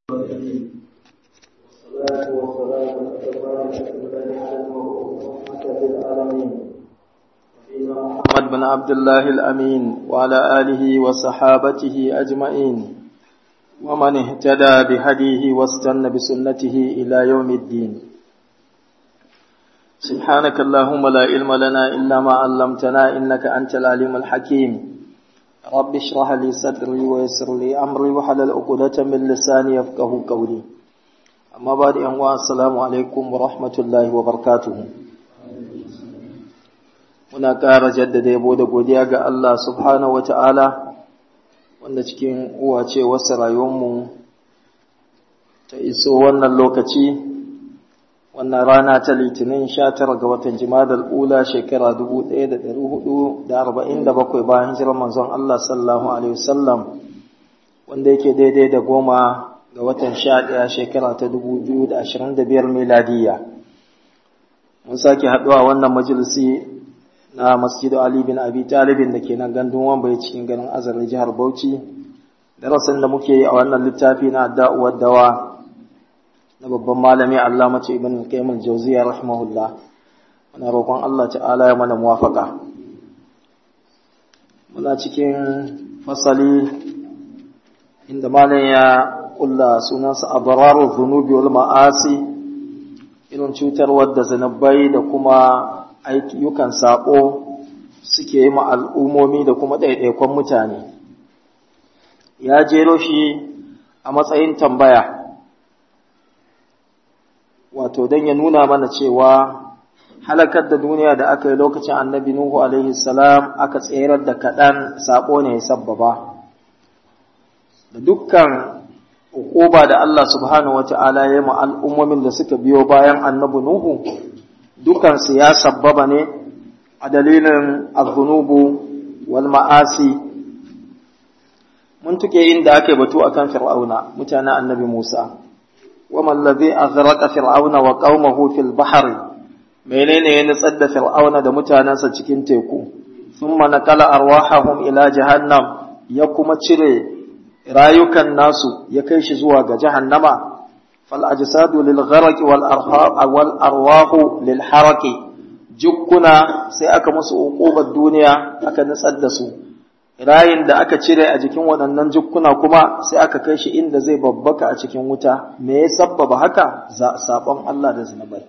والصلاة والسلام الأتمان الأكملان على المبعوث رحمة للعالمين نبينا محمد بن عبد الله الأمين وعلى آله وصحابته أجمعين ومن اهتدى بهديه واستنى بسنته إلى يوم الدين سبحانك اللهم لا علم لنا إلا ما علمتنا إنك أنت العليم الحكيم رب اشرح لي صدري ويسر لي أمري وحلل عقدة من لساني يفقه قولي أما بعد أنواع السلام عليكم ورحمة الله وبركاته muna ƙara jaddada yabo da godiya ga Allah subhanahu wa ta'ala wanda cikin uwa ce wasu rayuwarmu ta iso wannan lokaci wannan rana ta litinin sha tara ga watan jimadar ula shekara dubu ɗaya da ɗari hudu da arba'in da bakwai bayan hijirar manzon Allah sallallahu alaihi wasallam wanda yake daidai da goma ga watan sha ɗaya shekara ta dubu biyu da ashirin da biyar miladiyya mun sake haɗuwa wannan majalisi na masjidu Ali bin Abi Talibin da ke nan gandun wambai cikin garin azarin jihar Bauchi darasin da muke yi a wannan littafi na da'uwar dawa na babban malami Allah mace ibn Qayyim al-Jawziyya rahimahullah muna roƙon Allah ta'ala ya mana muwafaka muna cikin fasali inda malam ya kulla sunansa abraru dhunubi wal ma'asi irin cutarwar da zanabai da kuma ayyukan saƙo suke yi ma al'ummomi da kuma ɗaiɗaikon mutane ya jero shi a matsayin tambaya wato don ya nuna mana cewa halakar da duniya da aka yi lokacin annabi Nuhu alaihi salam aka tserar da kaɗan saƙo ne ya sabbaba da dukkan ukuba da Allah subhanahu wa ta'ala ya yi ma al'ummomin da suka biyo bayan annabi Nuhu dukansu ya sabbaba ne a dalilin azunubu wal ma'asi mun tuke inda ake batu akan fir'auna mutanen annabi Musa wa mallazi azraqa fir'auna wa qaumahu fil bahr menene ya nutsar da fir'auna da mutanansa cikin teku thumma nakala arwahahum ila jahannam ya kuma cire rayukan nasu ya kai shi zuwa ga jahannama فالأجساد للغرق والأرواح للحرق جكنا sai aka musu uqubar duniya aka nutsar da su rayin da aka cire a jikin waɗannan jukkuna kuma sai aka kai shi inda zai babbaka a cikin wuta me ya sabbaba haka sabon Allah da zunubai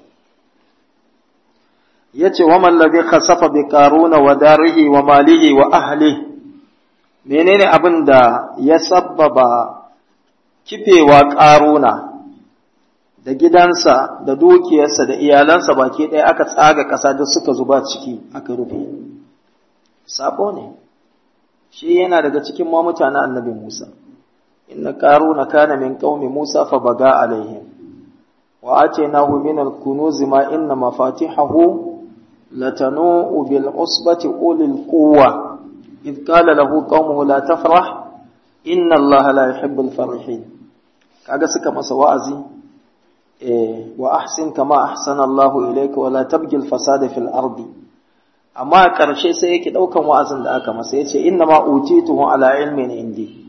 yace wa man ladhi khasafa bi qaruna wa darihi wa malihi wa ahli menene abin da ya sabbaba kifewa qaruna da gidansa da dukiyarsa da iyalansa baki ɗaya aka tsaga ƙasa duk suka zuba ciki aka rufe sabo ne shi yana daga cikin ma mutanen annabi Musa inna qaruna kana min qaumi Musa fa baga alaihim wa atainahu min al-kunuz ma inna mafatihahu latanu bil usbati ulil quwwa id qala lahu qaumuhu la tafrah inna allaha la yuhibbul farihin kaga suka masa wa'azi wa ahsin kama ahsana Allahu ilayka wa la tabghi al-fasada fil ardi amma karshe sai yake daukan wa'azin da aka masa yace inna ma utituhu ala ilmin indi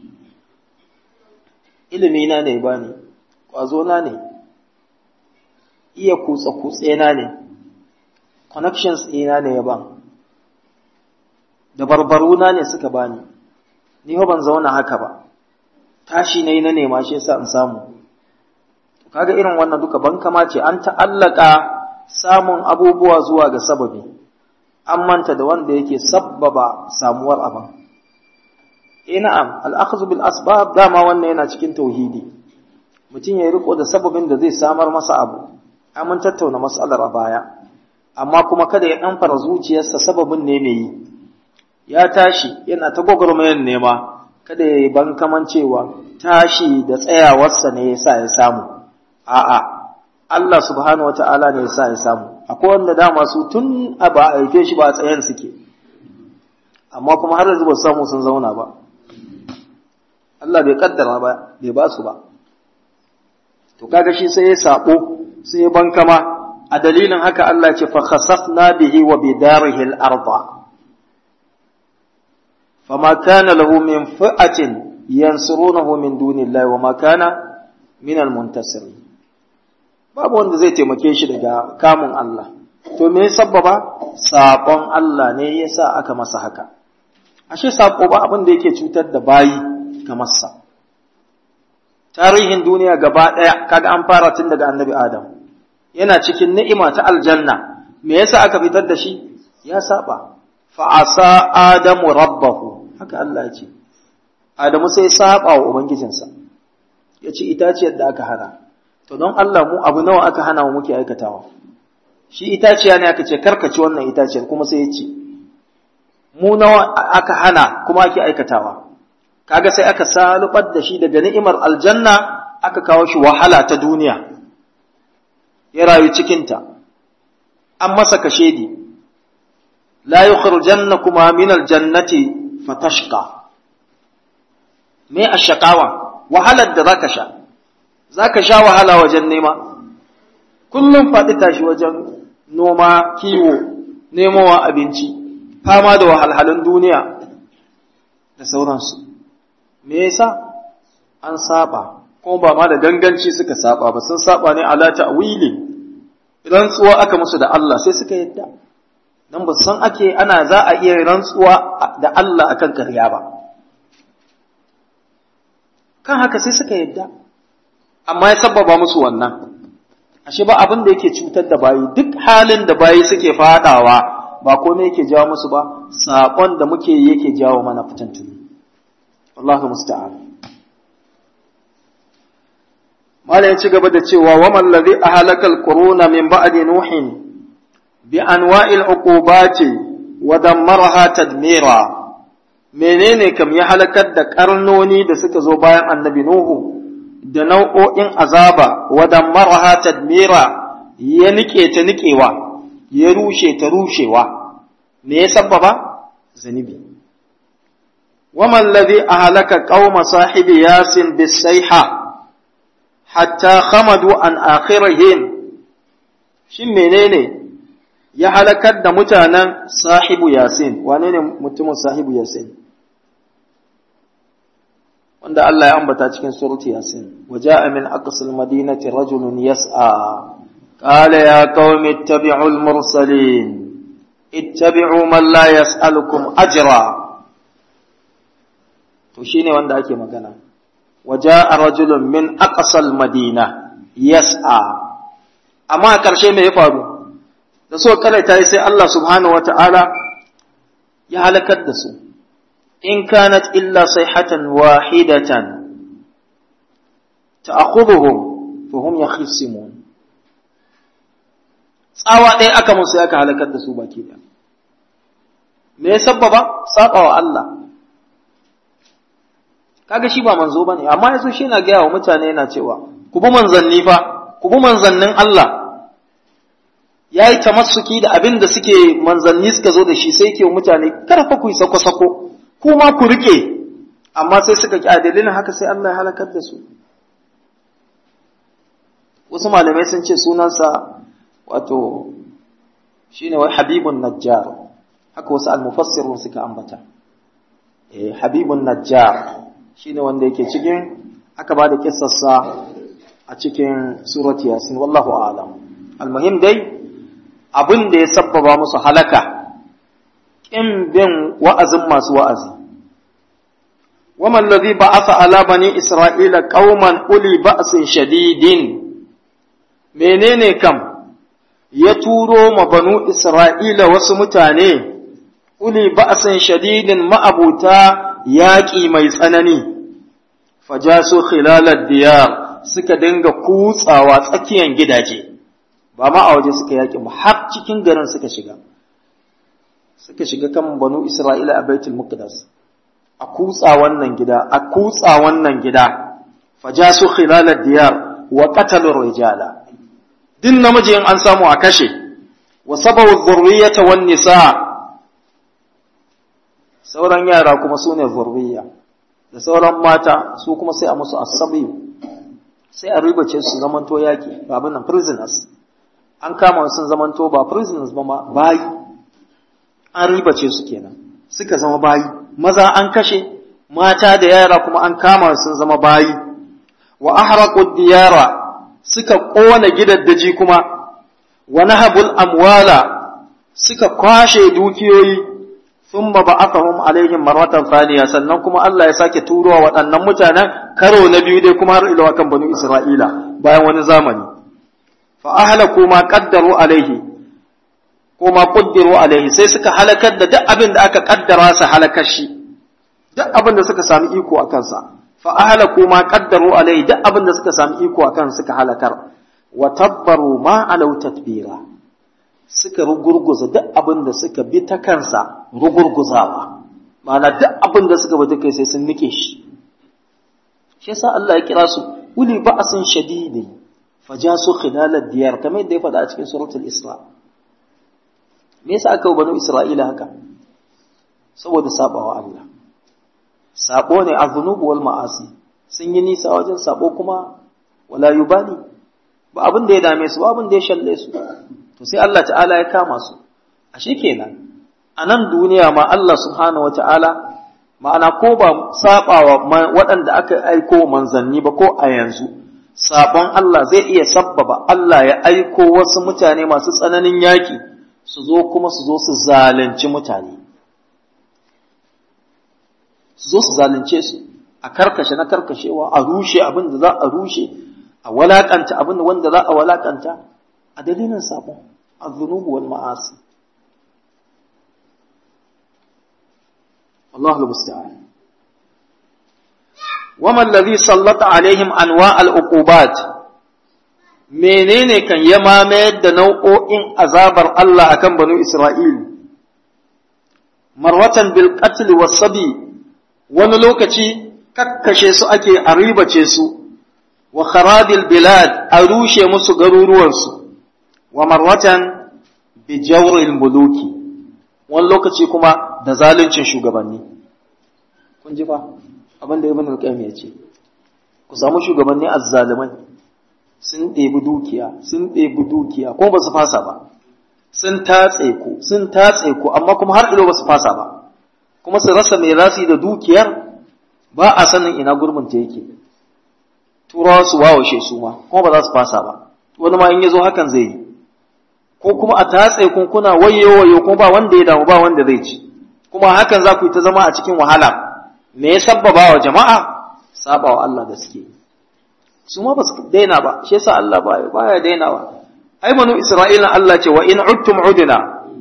ilimi na ne bani kwazo na ne iya kutsa kutse na ne connections ina ne ya ban da barbaru na ne suka bani ni ban zauna haka ba tashi ne na nema shi yasa in samu kaga irin wannan duka ban kama ce an ta'allaka samun abubuwa zuwa ga sababi an manta da wanda yake sabbaba samuwar abin eh na'am al-akhdhu bil asbab dama wannan yana cikin tauhidi mutum ya riko da sababin da zai samar masa abu an mun tattauna mas'alar a baya amma kuma kada ya dan fara zuciyarsa sababin ne mai yi ya tashi yana ta gwagwarmayar nema kada ya yi ban kaman cewa tashi da tsayawarsa ne yasa ya samu a'a Allah subhanahu wata'ala ne yasa ya samu akwai wanda dama su tun a ba a haife shi ba a tsayen suke amma kuma har yanzu ba su samu sun zauna ba Allah bai kaddara ba bai ba su ba to kaga shi sai ya sabo sai ya bankama a dalilin haka Allah ce fa khasafna bihi wa bidarihi al-ardh fama kana lahu min fi'atin yansurunahu min dunillahi wa ma kana minal muntasiri babu wanda zai taimake shi daga kamun Allah to me sabbaba saƙon Allah ne yasa aka masa haka ashe saƙo ba abin da yake cutar da bayi kamar sa tarihin duniya gaba ɗaya kaga an fara tun daga annabi Adam yana cikin ni'ima ta aljanna me yasa aka fitar da shi ya saba fa asa adamu rabbahu haka Allah ya ce Adamu sai saba wa ubangijinsa ya ce itaciyar da aka hana to don Allah mu abu nawa aka hana mu muke aikatawa shi itaciya ne aka ce karkaci wannan itaciyar kuma sai ya ce mu nawa aka hana kuma ake aikatawa kaga sai aka salubar da shi daga ni'imar aljanna aka kawo shi wahala ta duniya ya rayu cikinta an masa kashedi la yukhrijannakuma min aljannati fatashqa me ashqawa wahalar da zaka sha zaka sha wahala wajen nema kullum faɗi tashi wajen noma kiwo nemowa abinci fama da wahalhalun duniya da sauransu me yasa an saba kuma ba ma da ganganci suka saba ba sun saba ne ala ta'wili rantsuwa aka musu da Allah sai suka yadda dan ba san ake ana za a iya rantsuwa da Allah akan karya ba kan haka sai suka yadda amma ya sababa musu wannan ashe ba abin da yake cutar da bayi duk halin da bayi suke fadawa ba komai yake jawo musu ba saƙon da muke yi yake jawo mana fitantuni Allahu musta'an Mala ya ci gaba da cewa wa man ladhi ahlaka al-quruna min ba'di nuhin bi anwa'il uqubati wa dammaraha tadmira menene kam ya halakar da karnoni da suka zo bayan annabi nuhu da nau'o'in azaba wa dammaraha tadmira ya nike ta nikewa ya rushe ta rushewa me ya sabbaba zanibi waman ladhi ahlaka qauma sahibi yasin bisayha hatta khamadu an akhirihim shin menene ya halakar da mutanen sahibu yasin wane ne mutumin sahibu yasin wanda Allah ya ambata cikin surati yasin waja'a min aqsal madinati rajulun yas'a قال يا قوم اتبعوا المرسلين اتبعوا من لا يسألكم أجرا to shine wanda ake magana waja'a rajulun min aqsal madina yas'a amma a ƙarshe me ya faru da so karaita sai Allah subhanahu wata'ala ya halakar da su in kanat illa sayhatan wahidatan ta'khudhuhum fa hum yakhisimun tsawa ɗaya aka musu ya ka halakar da su baki ɗaya. Me ya sabbaba? Saɓa wa Allah. Kaga shi ba manzo ba ne, amma yaso shi na gaya wa mutane yana cewa, ku bi manzanni fa, ku bi manzannin Allah. Ya yi tamassuki da abin da suke manzanni suka zo da shi sai ke mutane, kada fa ku yi sako-sako, ku ma ku rike, amma sai suka ƙi a dalilin haka sai Allah ya halakar da su. Wasu malamai sun ce sunansa wato shine wai habibun najjar haka wasu almufassirun suka ambata eh habibun najjar shine wanda yake cikin aka bada kissarsa a cikin surati yasin wallahu a'lam almuhim dai abin da ya sabbaba musu halaka kin bin wa'azin masu wa'azi وما الذي بعث على بني إسرائيل قوما أولي بأس شديد menene kam ya turo ma banu Isra'ila wasu mutane, uli ba'asin shadidin ma'abuta yaƙi mai tsanani, fajasu khilalar diyar suka dinga kutsawa tsakiyan gidaje, ba ma a waje suka yaƙi ba har cikin garin suka shiga. Suka shiga kan banu Isra'ila a Baitul Muqaddas. A kutsa wannan gida, a kutsa wannan gida, fajasu khilalar diyar wa qatalur rijala. din namiji in an samu a kashe wa sabawu zurriyata wan nisa sauran yara kuma su ne zurriya da sauran mata su kuma sai a musu asabi sai a ribace su zamanto yaki ba abin nan prisoners an kama sun zamanto ba prisoners ba ma bayi an ribace su kenan suka zama bayi maza an kashe mata da yara kuma an kama sun zama bayi wa ahraqu diyara suka kona gidaddaji kuma wa nahabul amwala suka kwashe dukiyoyi thumma ba'athahum alaihim marratan thaniya sannan kuma Allah ya sake turowa waɗannan mutanen karo na biyu dai kuma har ila kan banu Isra'ila bayan wani zamani fa ahlaku ma qaddaru alaihi ko ma qaddaru alaihi sai suka halakar da duk abin da aka kaddara su halakar shi duk abin da suka sami iko a kansa fa ahlaku ma qaddaru alaihi duk abin da suka sami iko a kan suka halakar wa tabbaru ma alau tatbira suka rugurguza duk abin da suka bi ta kansa rugurguzawa ma'ana duk abin da suka bi ta kai sai sun nike shi shi yasa Allah ya kira su uli ba'sin shadidi fajasu khilal ad-diyar kamar yadda ya faɗa a cikin suratul isra me yasa aka banu isra'ila haka saboda sabawa Allah sabo ne azunubu wal ma'asi sun yi nisa wajen sabo kuma wala yubali ba abin da ya dame su ba abin da ya shalle su to sai Allah ta'ala ya kama su a kenan a nan duniya ma Allah subhanahu wata'ala ma'ana ko ba sabawa waɗanda aka aiko manzanni ba ko a yanzu sabon Allah zai iya sabbaba Allah ya aiko wasu mutane masu tsananin yaki su zo kuma su zo su zalunci mutane su zo su zalunce su a karkashe na karkashewa a rushe abin da za a rushe a walakanta abin da wanda za a walakanta a dalilin sabon الذنوب والمعاصي والله المستعان وما الذي سلط عليهم انواع العقوبات menene kan ya mamayar da nau'o'in azabar Allah akan banu Isra'il marwatan bil qatl was sabi wani lokaci kakkashe su ake a ribace su wa kharabil bilad a rushe musu garuruwansu wa marwatan bi jawril muluki wani lokaci kuma da zaluncin shugabanni kun ji fa abin da ibn al-qayyim ya ce ku samu shugabanni azzalimai sun ɗebi dukiya sun ɗebi dukiya ko ba su fasa ba sun tatse ku sun tatse ku amma kuma har ilo ba su fasa ba kuma su rasa mai rasi da dukiyar ba a sanin ina gurbin ta yake turawa su wawashe su ma kuma ba za su fasa ba wani ma in ya zo hakan zai yi ko kuma a tatse kun kuna wayo wayo kuma ba wanda ya damu ba wanda zai ci kuma hakan za ku yi ta zama a cikin wahala me ya sabbaba wa jama'a saba wa Allah da suke su ma ba su daina ba shi yasa Allah baya baya dainawa ai manu Isra'ila Allah ce wa in uttum udina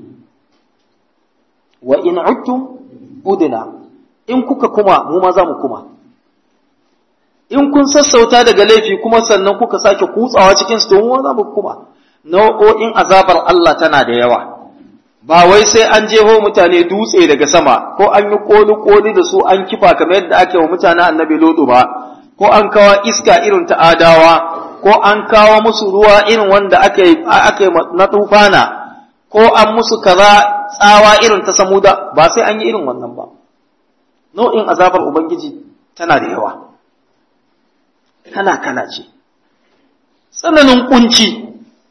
wa in uttum udina in kuka kuma mu ma za mu kuma in kun sassauta daga laifi kuma sannan kuka sake kutsawa cikin su to mu za mu kuma nau'o'in azabar Allah tana da yawa ba wai sai an jeho mutane dutse daga sama ko an yi koli-koli da su an kifa kamar yadda ake wa mutanen annabi lodo ba ko an kawo iska irin ta adawa ko an kawo musu ruwa irin wanda aka yi na tufana ko an musu kaza tsawa irin ta samuda ba sai an yi irin wannan ba nau'in azabar ubangiji tana da yawa kala-kala ce tsananin kunci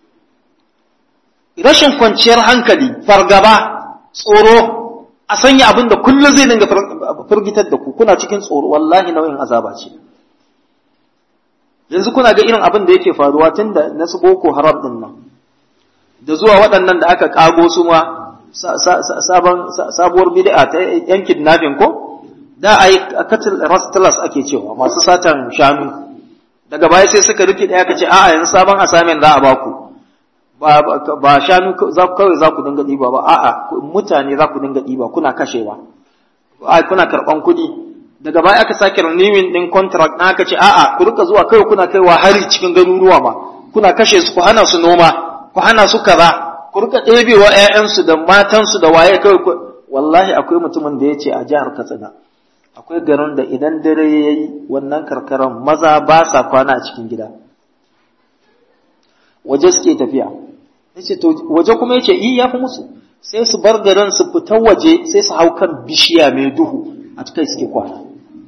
rashin kwanciyar hankali fargaba tsoro a sanya abin da kullum zai dinga firgitar da ku kuna cikin tsoro wallahi nau'in azaba ce yanzu kuna ga irin abin da yake faruwa tun da na su boko haram din nan da zuwa waɗannan da aka kago su ma sabuwar bid'a ta yan kidnapping ko da ai katil rastlas ake cewa masu satan shanu daga baya sai suka rike da aka ce a'a yanzu sabon assignment za a baku ba shanu kawai za ku dinga ɗiba ba a'a mutane za ku dinga ɗiba kuna kashewa kuna karɓan kuɗi daga baya aka sake renewing ɗin contract na aka ce a'a ku rika zuwa kawai kuna kaiwa hari cikin garuruwa ma kuna kashe su ku hana su noma ku hana su kaza ku rika ɗebewa ƴaƴansu da matansu da waye kawai wallahi akwai mutumin da ya ce a jihar Katsina akwai garin da idan dare ya yi wannan karkaran maza ba sa kwana a cikin gida waje suke tafiya yace to waje kuma yace yi yafi musu sai su bar garin su fita waje sai su hau kan bishiya mai duhu a kai suke kwana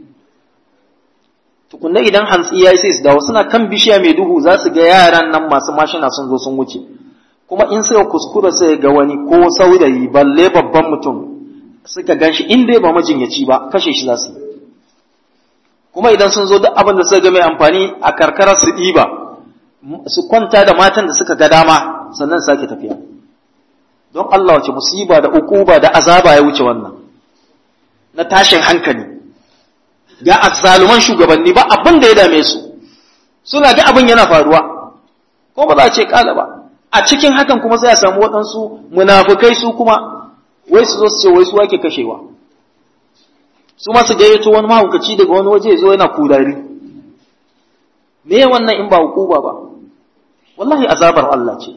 tukunna idan hantsi yayi sai su dawo suna kan bishiya mai duhu za su ga yaran nan masu mashina sun zo sun wuce kuma in suka kuskura sai ga wani ko saurayi balle babban mutum suka ganshi in dai ba majinyaci ba kashe shi za su yi kuma idan sun zo duk abin da suka ga mai amfani a karkara su ɗiba su kwanta da matan da suka ga dama sannan sake tafiya don Allah wace musiba da ukuba da azaba ya wuce wannan na tashin hankali ga azzaluman shugabanni ba abin da ya dame su suna ga abin yana faruwa ko ba za a ce kala ba a cikin hakan kuma sai a samu waɗansu munafukai su kuma wai su zo su ce wai su ake kashewa su ma su gayyato wani mahaukaci daga wani waje zo yana kurari me wannan in ba hukuba ba wallahi azabar Allah ce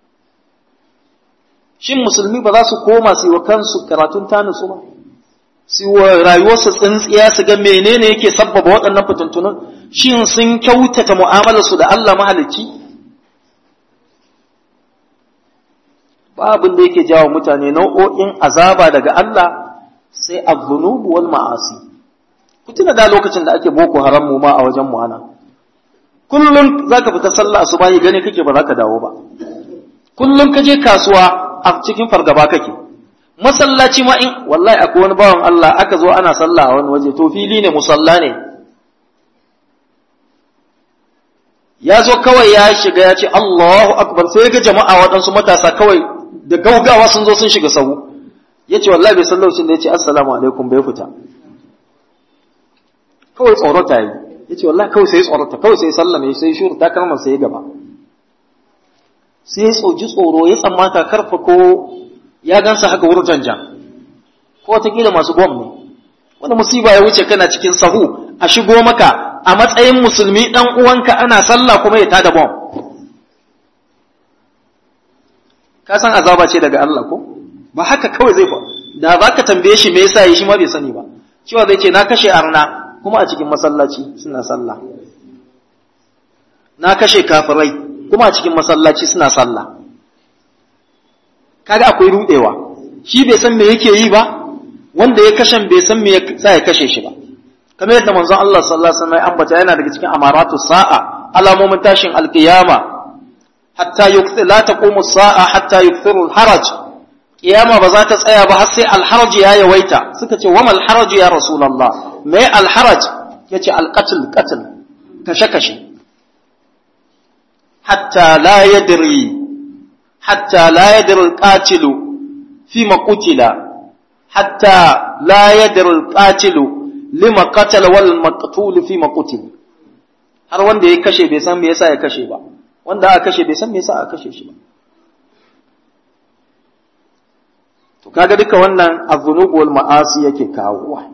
shin musulmi ba za su koma su yi wa kansu karatun tanusu ba su wa rayuwarsu tsintsiya su ga menene yake sabbaba waɗannan fitintunan shin sun kyautata mu'amalarsu da Allah mahalicci babin da yake jawo mutane nau'o'in azaba daga Allah sai az-zunub wal ma'asi ku tuna da lokacin da ake boko haram mu ma a wajen mu ana kullum zaka fita sallah asubahi gane kake ba zaka dawo ba kullum ka je kasuwa a cikin fargaba kake masallaci ma in wallahi akwai wani bawan Allah aka zo ana sallah a wani waje to fili ne musalla ne ya zo kawai ya shiga ya ce Allahu akbar sai ga jama'a waɗansu matasa kawai da gaugawa sun zo sun shiga sahu ya ce wallahi bai san lokacin da ya ce assalamu alaikum bai fita kawai tsorata yi ya ce wallahi kawai sai tsorata kawai sai sallame sai shuru ta kalmar sai gaba sai ya tsoji tsoro ya tsammata karfa ko ya gansa haka wurin janjan ko watakila masu bom ne wani musiba ya wuce kana cikin sahu a shigo maka a matsayin musulmi dan uwanka ana sallah kuma ya tada bom ka san azaba ce daga Allah ko ba haka kawai zai fa da ba ka tambaye shi me yasa yi shi ma bai sani ba cewa zai ce na kashe arna kuma a cikin masallaci suna sallah na kashe kafirai kuma a cikin masallaci suna sallah kaga akwai rudewa shi bai san me yake yi ba wanda ya kashe bai san me ya kashe shi ba kamar yadda manzon Allah sallallahu alaihi wasallam ya ambata yana daga cikin amaratu sa'a alamomin tashin alqiyama hatta yukthir la taqumu sa'a hatta yukthiru alharaj kiyama ba za ta tsaya ba har sai alharaj ya yawaita suka ce wamal haraj ya rasulullah me alharaj yace alqatl qatl kashe kashe hatta la yadri hatta la yadri alqatilu fima qutila hatta la yadri alqatilu lima qatala wal maqtul fima qutil har wanda ya kashe bai san me yasa ya kashe ba wanda aka kashe bai san me yasa aka kashe shi ba to kaga duka wannan az-zunub wal ma'asi yake kawowa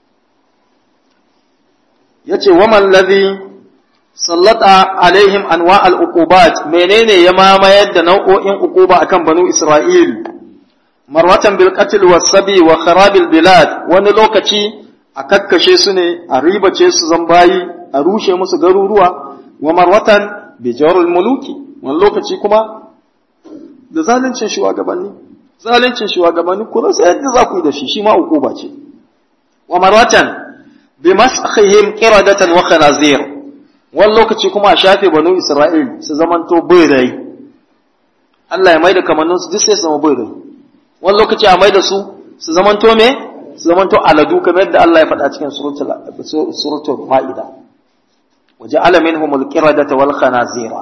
yace waman ladhi sallata alaihim anwa al-uqubat menene ya mamayar da nau'o'in uquba akan banu isra'il marwatan bil qatl was sabi wa kharab al bilad wani lokaci a kakkashe su ne a ribace su zambayi a rushe musu garuruwa wa marwatan bi jawrul muluki wani lokaci kuma da zaluncin shugabanni zaluncin shugabanni ku rasa yadda za ku yi da shi shi ma uquba ce wa marwatan bi maskhihim qiradatan wa khanazir wani lokaci kuma a shafe banu isra'il su zamanto birai Allah ya maida kamannin su duk sai su zama birai wani lokaci a maida su su zamanto me su zamanto aladu kamar yadda Allah ya faɗa cikin suratul suratul ma'ida وجعل منهم القردة والخنازير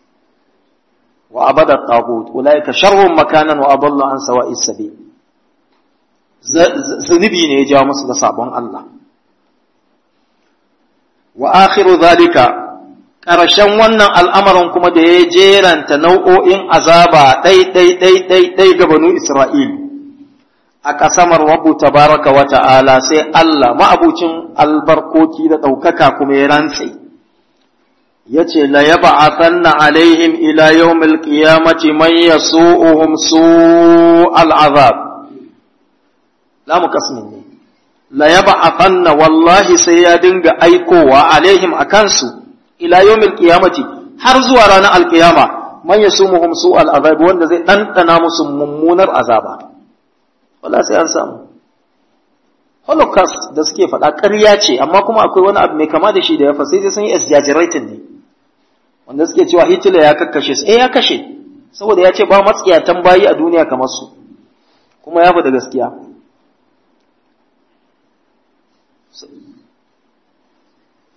وعبد الطاغوت أولئك شر مكانا وأضل عن سواء السبيل zunubi ne ya jawo musu da sabon Allah wa akhiru zalika ƙarshen wannan al'amarin kuma da ya jeranta nau'o'in azaba ɗai ɗai ɗai ɗai ɗai ga banu Isra'il a ƙasamar wabu tabaraka wa ta'ala sai Allah ma'abucin albarkoki da ɗaukaka kuma ya rantse ya ce la ya ba'athanna alaihim ila yawmil qiyamati man yasu'uhum su'al azab la mu kasmin ne la ya ba'athanna wallahi sai ya dinga aikowa alaihim akan su ila yawmil qiyamati har zuwa ranar alqiyama man yasumuhum su'al azab wanda zai dandana musu mummunar azaba wala sai an samu holocaust da suke faɗa ƙarya ce amma kuma akwai wani abu mai kama da shi da ya fa sai sun yi exaggerating ne wanda suke cewa Hitler ya kakkashe su eh ya kashe saboda ya ce ba matsiyatan bayi a duniya kamar su kuma ya da gaskiya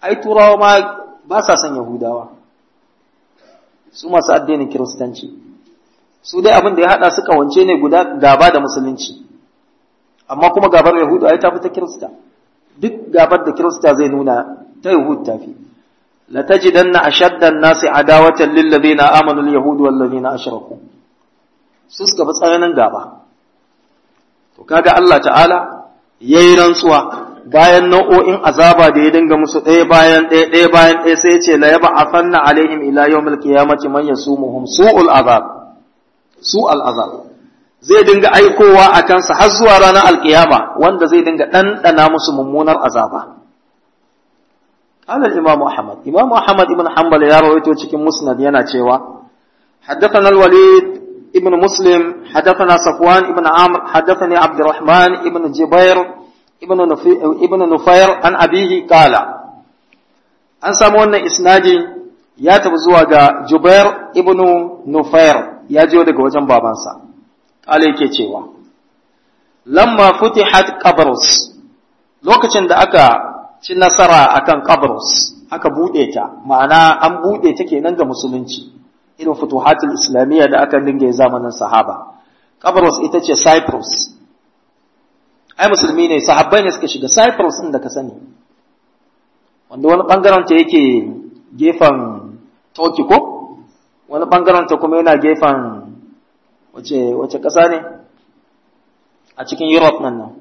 ai turawa ma ba sa son yahudawa su masu addinin kiristanci su dai abin da ya haɗa su kawance ne guda gaba da musulunci amma kuma gabar yahudu ai ta fi ta kirista duk gabar da kirista zai nuna ta yahud ta fi la tajidanna ashadda an-nasi adawatan lil ladina amanu al-yahud wal ladina ashraku su suka fi tsananin gaba to kaga Allah ta'ala yayi rantsuwa bayan nau'o'in azaba da ya dinga musu ɗaya bayan ɗaya ɗaya bayan ɗaya sai ya ce la yab'athanna alaihim ila yawmil qiyamati man yasumuhum su'ul azab su'al azab zai dinga aikowa a kansa har zuwa ranar alkiyama wanda zai dinga ɗanɗana musu mummunar azaba قال الإمام أحمد إمام أحمد بن حنبل يا رويته cikin musnad yana cewa حدثنا الوليد ابن مسلم حدثنا صفوان ابن عمرو حدثني عبد الرحمن ابن جبير ابن ابن نفير عن أبيه قال an samu wannan isnadi ya tafi zuwa ga Jubair ibn Nufair ya jiyo daga wajen babansa kala yake cewa lamma futihat Qabrus lokacin da aka ci nasara akan Qabrus aka bude ta ma'ana an bude ta kenan ga musulunci irin futuhatul islamiyya da aka dinga zamanin sahaba Qabrus ita ce Cyprus ai musulmi ne sahabbai ne suka shiga Cyprus din da ka sani wanda wani bangaren ta yake gefen Turkey ko wani bangaren ta kuma yana gefen wace wace ƙasa ne a cikin Europe nan nan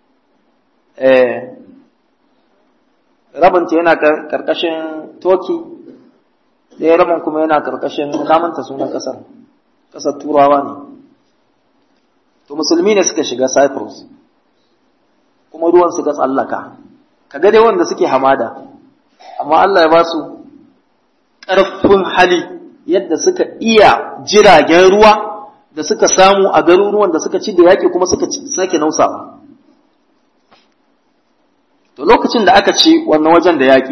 eh rabin ta yana karkashin Turkey ɗaya rabin kuma yana karkashin namanta sunan ƙasar ƙasar Turawa ne to musulmi ne suka shiga Cyprus kuma ruwan suka tsallaka kaga dai wanda suke hamada amma Allah ya ba su ƙarfin hali yadda suka iya jiragen ruwa da suka samu a garuruwan da suka ci da yaƙi kuma suka sake nausawa to lokacin da aka ci wannan wajen da yaƙi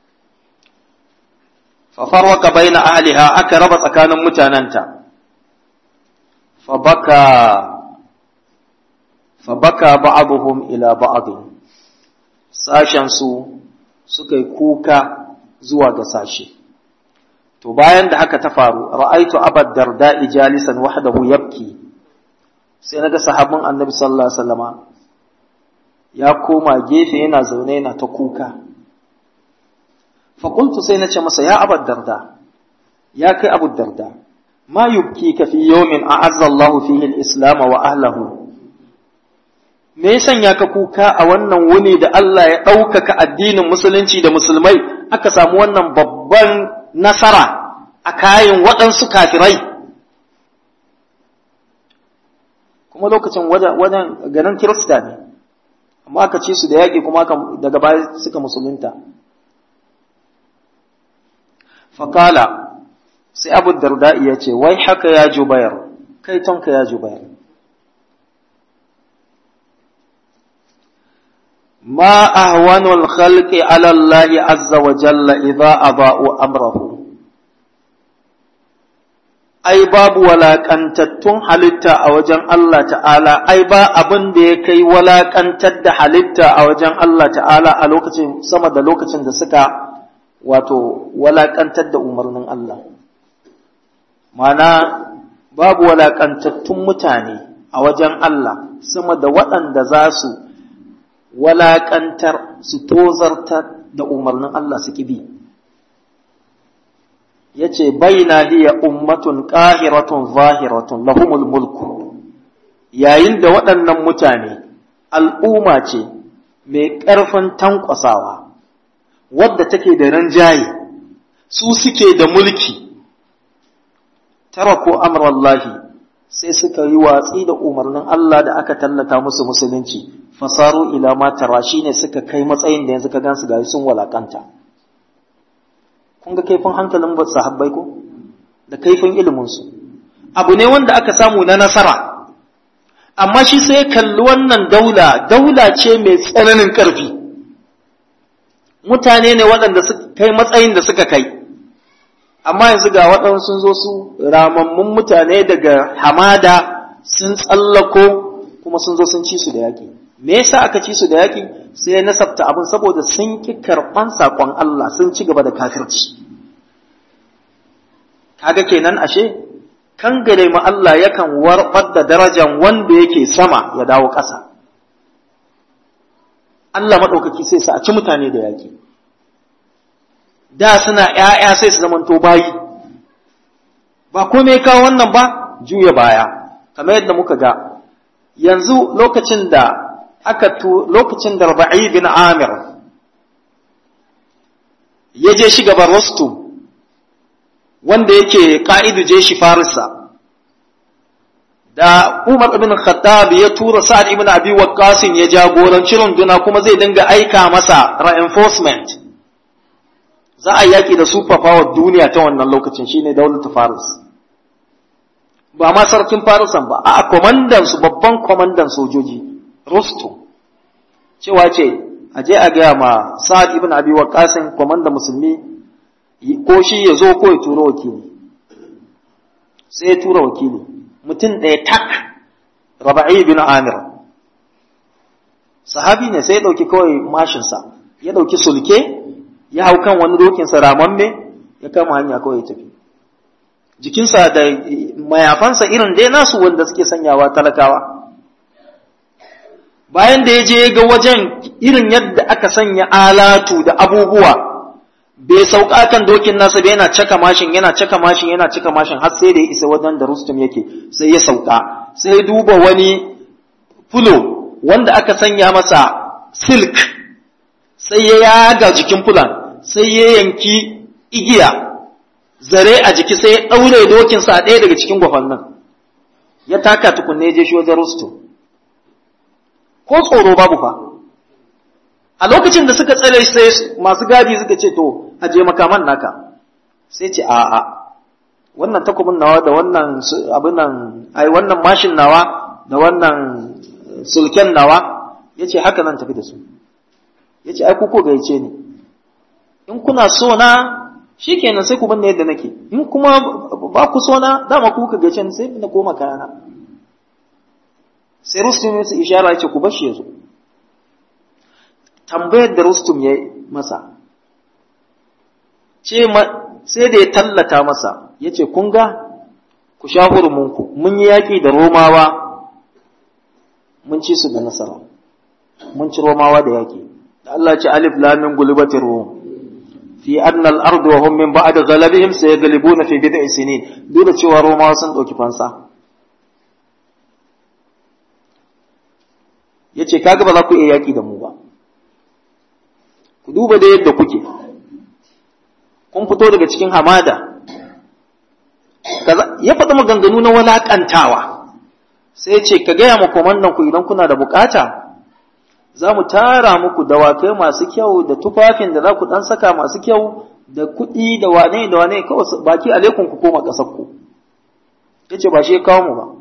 fafarwaka baina ahliha aka raba tsakanin mutanenta fa baka fabaka ba'abuhum ila ba'adin sashensu suka yi kuka zuwa ga sashe to bayan da haka ta faru ra'aitu abad darda jalisan wahdahu yabki sai naga sahabin annabi sallallahu alaihi wasallama ya koma gefe yana zaune yana ta kuka fa qultu sai nace masa ya abad darda ya kai abu darda ma yubkika fi yawmin a'azza Allahu fihi al-islam wa ahlihi me ya sanya ka kuka a wannan wuni da Allah ya ɗaukaka addinin musulunci da musulmai aka samu wannan babban nasara a kayan waɗansu kafirai kuma lokacin wajen ganin kirista ne amma aka ci su da yaƙi kuma daga baya suka musulunta fakala sai abu darda ya ce wai haka ya jubayar kai tonka ya jubayar ما أهون الخلق على الله عز وجل إذا أضاءوا أمره ai babu walaƙantattun halitta a wajen Allah ta'ala ai ba abin da ya kai walaƙantar da halitta a wajen Allah ta'ala a lokacin sama da lokacin da suka wato walaƙantar da umarnin Allah mana babu walaƙantattun mutane a wajen Allah sama da waɗanda za su walaƙantar su tozartar da umarnin Allah su bi ya ce baina hiya ummatun ƙahiratun zahiratun lahumul mulku yayin da waɗannan mutane al'umma ce mai ƙarfin tankwasawa wadda take da ranjaye su suke da mulki tara ko amrallahi sai suka yi watsi da umarnin Allah da aka tallata musu musulunci fasaru ila ma tara shine suka kai matsayin da yanzu ka gansu ga sun walakanta kun ga kaifin hankalin sahabbai ko da kaifin ilimin su abu ne wanda aka samu na nasara amma shi sai kalli wannan daula daula ce mai tsananin ƙarfi mutane ne waɗanda suka kai matsayin da suka kai amma yanzu ga waɗansu sun zo su ramammun mutane daga hamada sun tsallako kuma sun zo sun ci su da yaƙi me yasa aka ci su da yaƙi sai ya nasabta abin saboda sun ki karɓan saƙon Allah sun ci gaba da kafirci kaga kenan ashe kan gare mu Allah yakan warɓar da darajan wanda yake sama ya dawo ƙasa Allah maɗaukaki sai sa a ci mutane da yaƙi da suna ‘ya'ya sai su zamanto bayi ba kome kawo wannan ba juya baya kamar yadda muka ga yanzu lokacin da aka tu lokacin da Rabi'i bin Amir ya je shi gaban Rostum wanda yake ka'idu je shi Farisa da Umar ibn Khattab ya tura Sa'ad ibn Abi Waqqas ya jagoranci runduna kuma zai dinga aika masa reinforcement za a yaki da super power duniya ta wannan lokacin shine daular Faris ba ma sarkin Farisan ba a komandan su babban komandan sojoji Rustum cewa ce a je a gaya ma Sa'ad ibn Abi Waqqas komandan musulmi ko shi ya zo ko ya tura wakili sai ya tura wakili mutum ɗaya tak raba'i bin amir sahabi ne sai ya ɗauki kawai mashinsa ya ɗauki sulke ya hau kan wani dokinsa ramamme ya kama hanya kawai ya tafi jikinsa da mayafansa irin dai nasu wanda suke sanyawa talakawa bayan da ya je ga wajen irin yadda aka sanya alatu da abubuwa bai sauka kan dokin nasa bai yana caka mashin yana caka mashin yana caka mashin har sai da ya isa wajen da Rustum yake sai ya sauka sai ya duba wani fulo wanda aka sanya masa silk sai ya yaga jikin fulan sai ya yanki igiya zare a jiki sai ya daure dokinsa a ɗaya daga cikin gwafannin ya taka tukunne je shi wajen Rustum ko tsoro babu fa a lokacin da suka tsare sai masu gadi suka ce to aje makaman naka sai ce a'a wannan takobin nawa da wannan abin nan ai wannan mashin nawa da wannan sulken nawa yace haka nan tafi da su yace ai ku ko gaice ni in kuna so na shikenan sai ku binne yadda nake in kuma ba ku so na dama ku ka gaice ni sai na koma kayana sai rustum ya ishara yace ku bashi yazo tambayar da rustum ya masa ce sai da ya tallata masa ya ce kun ga ku sha hurumunku mun yi yaƙi da romawa mun ci su da nasara mun ci romawa da yaƙi da Allah ce alif lamin gulibati rum fi annal ardu wa hum min ba'd ghalabihim sayaghlibuna fi bid'i sinin duk da cewa romawa sun dauki fansa yace kaga ba za ku iya yaƙi da mu ba ku duba da yadda kuke kun fito daga cikin hamada ya faɗi maganganu na walaƙantawa sai ce ka gaya ma komandan ku idan kuna da bukata za mu tara muku dawakai masu kyau da tufafin da za ku ɗan saka masu kyau da kuɗi da wane da wane kawai baki alaikun ku koma ƙasarku ya ce ba shi ya kawo mu ba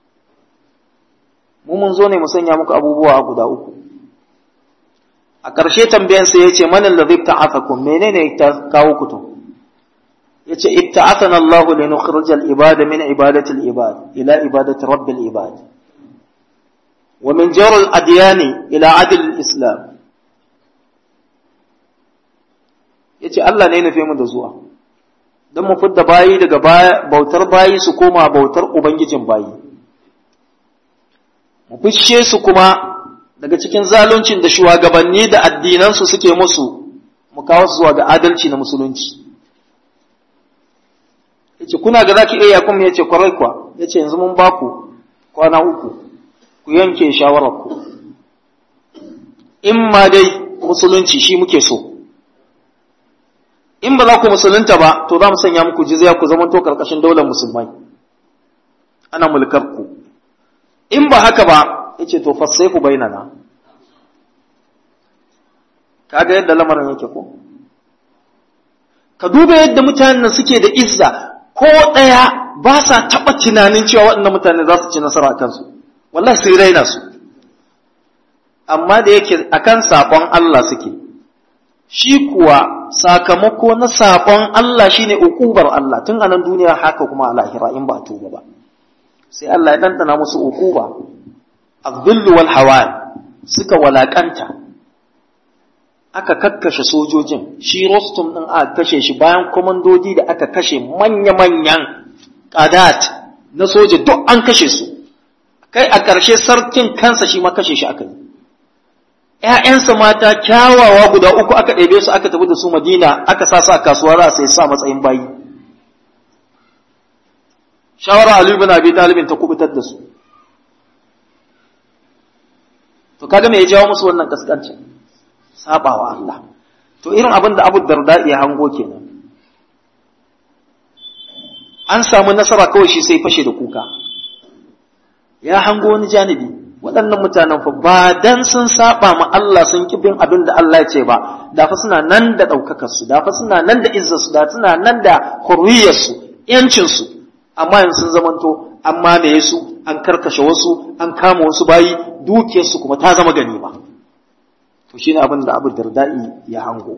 mu mun zo ne mu sanya muku abubuwa guda uku a ƙarshe tambayansa ya ce manin da zai ta'afakum menene ta kawo ku to ya ce ibta'athana Allah li nukhrij al-ibada min ibadati al-ibad ila ibadati rabbil ibad wa min jawr al-adyan ila adl al-islam yace Allah ne nufe mu da zuwa dan mu fidda bayi daga bautar bayi su koma bautar ubangijin bayi mu fishe su kuma daga cikin zaluncin da shugabanni da addinansu suke musu mu kawo su zuwa ga adalci na musulunci yace kuna ga zaki iya kuma yace kwarai kwa yace yanzu mun ba ku kwana uku ku yanke shawarar ku in ma dai musulunci shi muke so in ba za ku musulunta ba to za mu sanya muku jizya ku zama to karkashin daular musulmai ana mulkar ku in ba haka ba yace to fassai ku bainana kaga yadda lamarin yake ko ka duba yadda mutanen suke da izza ko ɗaya ba sa taɓa tunanin cewa waɗannan mutane za su ci nasara a kansu wallahi sai raina su amma da yake akan saƙon Allah suke shi kuwa sakamako na saƙon Allah shine uƙubar Allah tun a nan duniya haka kuma a lahira in ba tuba ba sai Allah ya ɗanɗana musu uƙuba الظل والهوان suka walakanta aka kakkashe sojojin shi Rostum ɗin aka kashe shi bayan komandodi da aka kashe manya-manyan ƙadat na soja duk an kashe su kai a ƙarshe sarkin kansa shi ma kashe shi aka yi ‘ya'yansa mata kyawawa guda uku aka ɗebe su aka tafi da su madina aka sa su a kasuwa za sai sa matsayin bayi shawara Ali bin Abi Talibin ta kubutar da su to kaga me ya jawo musu wannan kaskancin sabawa Allah to irin abin da Abu Darda ya hango kenan an samu nasara kawai shi sai fashe da kuka ya hango wani janibi waɗannan mutanen fa ba dan sun saba ma Allah sun ki bin abin da Allah ya ce ba da fa suna nan da ɗaukakar su da fa suna nan da izzar su da suna nan da hurriyar su yancin su amma yanzu sun zamanto an mamaye su an karkashe wasu an kama wasu bayi dukiyar su kuma ta zama ganima to shine abin da Abu Darda'i ya hango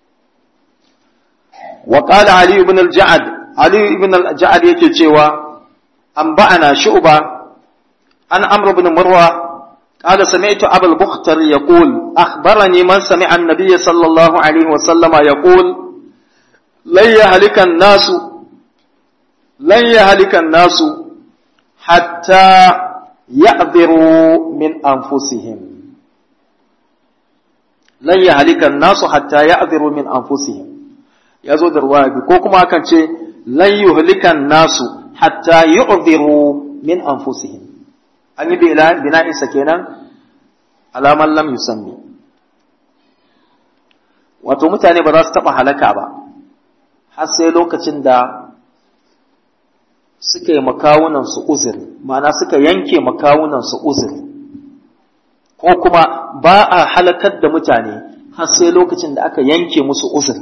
wa qala Ali ibn al-Ja'ad Ali ibn al-Ja'ad yake cewa an ba'ana shu'ba an Amr ibn Murwa قال سمعت أبا البختر يقول أخبرني من سمع النبي صلى الله عليه وسلم يقول لن يهلك الناس لن يهلك الناس حتى يعذروا من أنفسهم لن يهلك الناس حتى يعذروا من أنفسهم يزود الرواية كوكما كان لن يهلك الناس حتى يعذروا من أنفسهم an yi bina'insa kenan alaman lam yusammi wato mutane ba za su taɓa halaka ba har sai lokacin da suka yi makawunansu uzuri ma'ana suka yanke makawunansu uzuri ko kuma ba a halakar da mutane har sai lokacin da aka yanke musu uzuri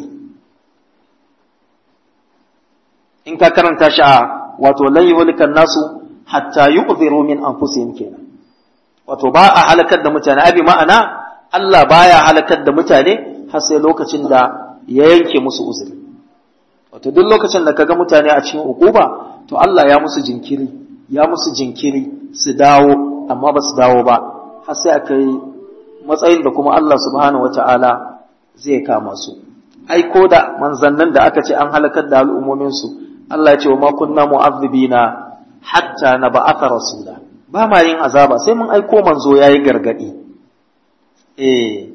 in ka karanta shi a wato lan yuhlikan nasu hatta yu'dhiru min anfusihim kenan wato ba a halakar da mutane abi ma'ana Allah baya halakar da mutane har sai lokacin da ya yanke musu uzuri wato duk lokacin da kaga mutane a cikin ukuba to Allah ya musu jinkiri ya musu jinkiri su dawo amma ba su dawo ba har sai aka yi matsayin da kuma Allah subhanahu wata'ala zai kama su ai ko da manzannin da aka ce an halakar da al'ummomin su Allah ya ce wa ma kunna mu'azzibina hatta na ba'atha rasula ba ma yin azaba sai mun aiko manzo yayi gargadi eh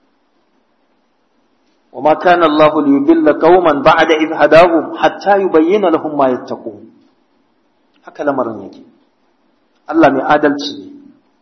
وما كان الله ليضل قوما بعد إذ هداهم حتى يبين لهم ما يتقون haka lamarin yake Allah mai adalci ne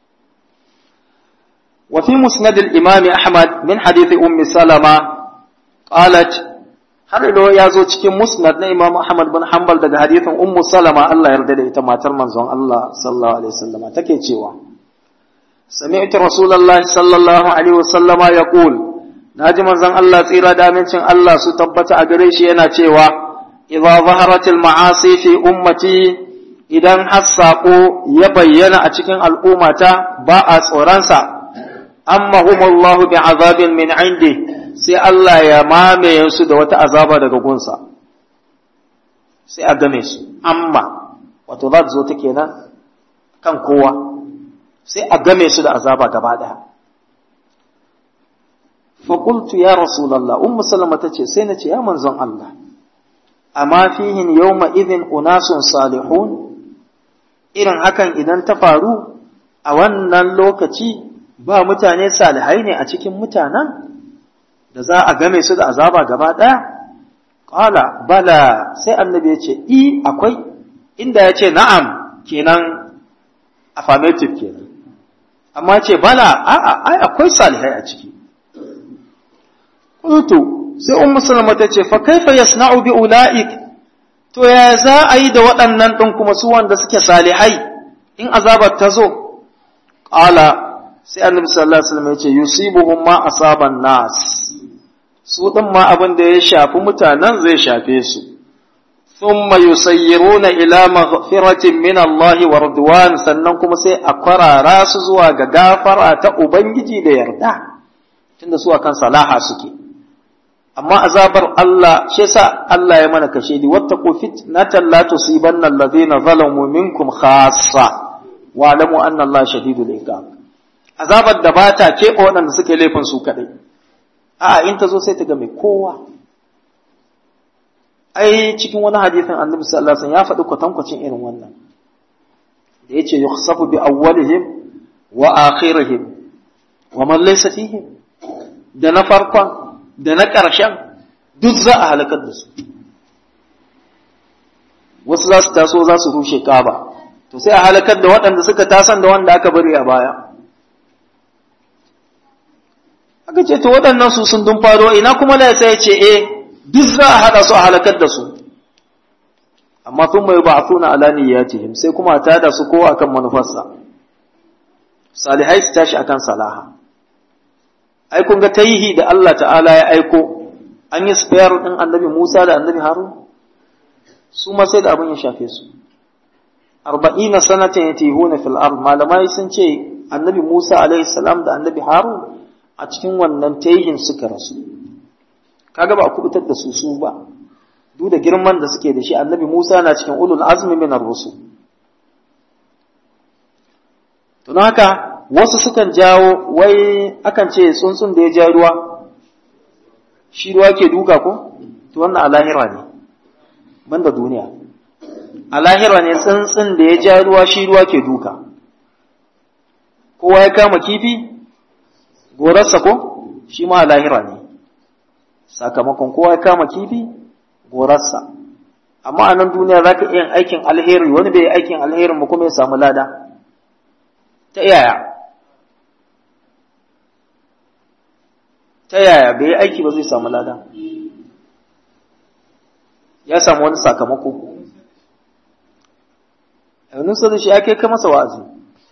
وفي مسند الإمام أحمد من حديث أم سلمة قالت har ilo ya zo cikin musnad na Imam Ahmad bin Hanbal daga hadithin Ummu Salama Allah yarda da ita matar manzon Allah sallallahu alaihi wasallama take cewa Sami'tu Rasulullahi sallallahu alaihi wasallama yaqul naji manzon Allah tsira da amincin Allah su tabbata a gare shi yana cewa idza zaharatil ma'asi fi ummati idan hassaqo ya bayyana a cikin al'ummata ba a tsoronsa amma humullahu bi azabin min indi sai Allah ya mamaye su da wata azaba daga gunsa sai a game su amma wato za ta zo ta kenan kan kowa sai a game su da azaba gaba ɗaya faƙultu ya rasulallah ummu salama ta ce sai na ce ya manzon Allah amma fihin yawma idhin unasun salihun irin hakan idan ta faru a wannan lokaci ba mutane salihai ne a cikin mutanen da za a game su da azaba gaba ɗaya? Ƙala, bala, sai annabi ya ce, I, akwai, inda ya ce na'am kenan affirmative kenan. Amma ce, bala, a'a, ai, akwai salihai a ciki. Ƙutu, sai un musulma ta ce, fa kaifa yasna'u bi ula'ik, to ya za a yi da waɗannan ɗin kuma su wanda suke salihai in azabar ta zo? Ƙala, sai annabi sallallahu alaihi wasallam ya ce, yusibuhum ma asaban nas. su ɗin ma abin da ya shafi mutanen zai shafe su, thumma yusayyiruna ila maghfiratin min Allah wa ridwan sannan kuma sai a kwarara su zuwa ga gafara ta Ubangiji da yarda, tunda su akan salaha suke. Amma azabar Allah, shi yasa Allah ya mana kashe ni, wattaqu fitnatan la tusibanna alladhina zalamu minkum khassa wa alamu anna Allah shadidul iqab. Azabar da bata keɓe waɗanda suke laifin su kaɗai. a in ta zo sai ta ga mai kowa ai cikin wani hadisin annabi sallallahu alaihi wasallam ya faɗi kwatankwacin irin wannan da yace yukhsafu bi awwalihim wa akhirihim wa man laysa fihim da na farkon da na ƙarshen duk za a halakar da su wasu za su taso za su rushe kaba to sai a halakar da waɗanda suka tasan da wanda aka bari a baya aka ce to waɗannan su sun dun faro ina kuma na sai ce eh duk za a haɗa su a halakar da su amma sun mai ba a tuna alani ya ce sai kuma ta da su kowa akan manufarsa salihai su tashi akan salaha ai kun ga taihi da Allah ta'ala ya aiko an yi spare ɗin annabi Musa da annabi Harun su ma sai da abin ya shafe su arba'ina sanatan yatihuna fil ard malamai sun ce annabi Musa alaihi salam da annabi Harun a cikin wannan taihin suka rasu kaga ba a kubutar da su su ba duk da girman da suke da shi annabi Musa na cikin ulul azmi min ar-rusul to haka wasu sukan jawo wai akan ce tsuntsun da ya ja ruwa shi ruwa ke duka ko to wannan a lahira ne banda duniya a lahira ne tsuntsun da ya ja ruwa shi ruwa ke duka kowa ya kama kifi gorarsa ko shi ma a lahira ne sakamakon kowa ya kama kifi gorarsa amma a nan duniya za ka iya aikin alheri wani bai aikin alherin ba kuma ya samu lada ta yaya ta yaya bai aiki ba zai samu lada ya samu wani sakamako yanzu sai shi ya kai ka masa wa'azi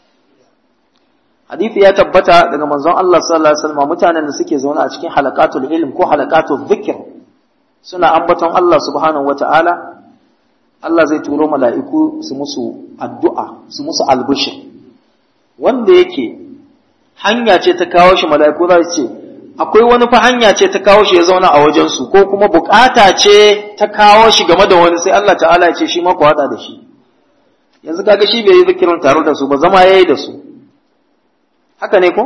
hadisi ya tabbata daga manzon Allah sallallahu alaihi wasallam mutanen da suke zaune a cikin halaqatul ilm ko halaqatul dhikr suna ambaton Allah subhanahu wataala Allah zai turo mala'iku su musu addu'a su musu albushir wanda yake hanya ce ta kawo shi mala'iku za su ce akwai wani fa hanya ce ta kawo shi ya zauna a wajensu ko kuma bukata ce ta kawo shi game da wani sai Allah ta'ala ya ce shi ma ku hada da shi yanzu kaga shi bai yi zikirin tare da su ba zama yayi da su haka ne ko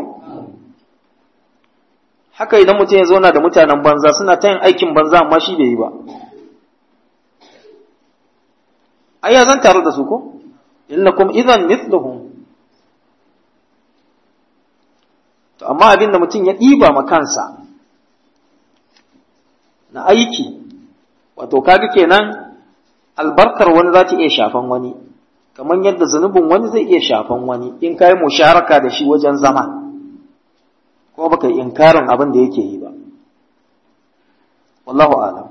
haka idan mutum ya zauna da mutanen banza suna ta yin aikin banza amma shi bai yi ba ai ya zan tare da su ko innakum idan mithluhum to amma abin da mutum ya ɗiba ma kansa na aiki wato kaga kenan albarkar wani za ta iya shafan wani kamar yadda zunubin wani zai iya shafan wani in ka yi musharaka da shi wajen zama ko baka yi inkarin abin da yake yi ba wallahu alam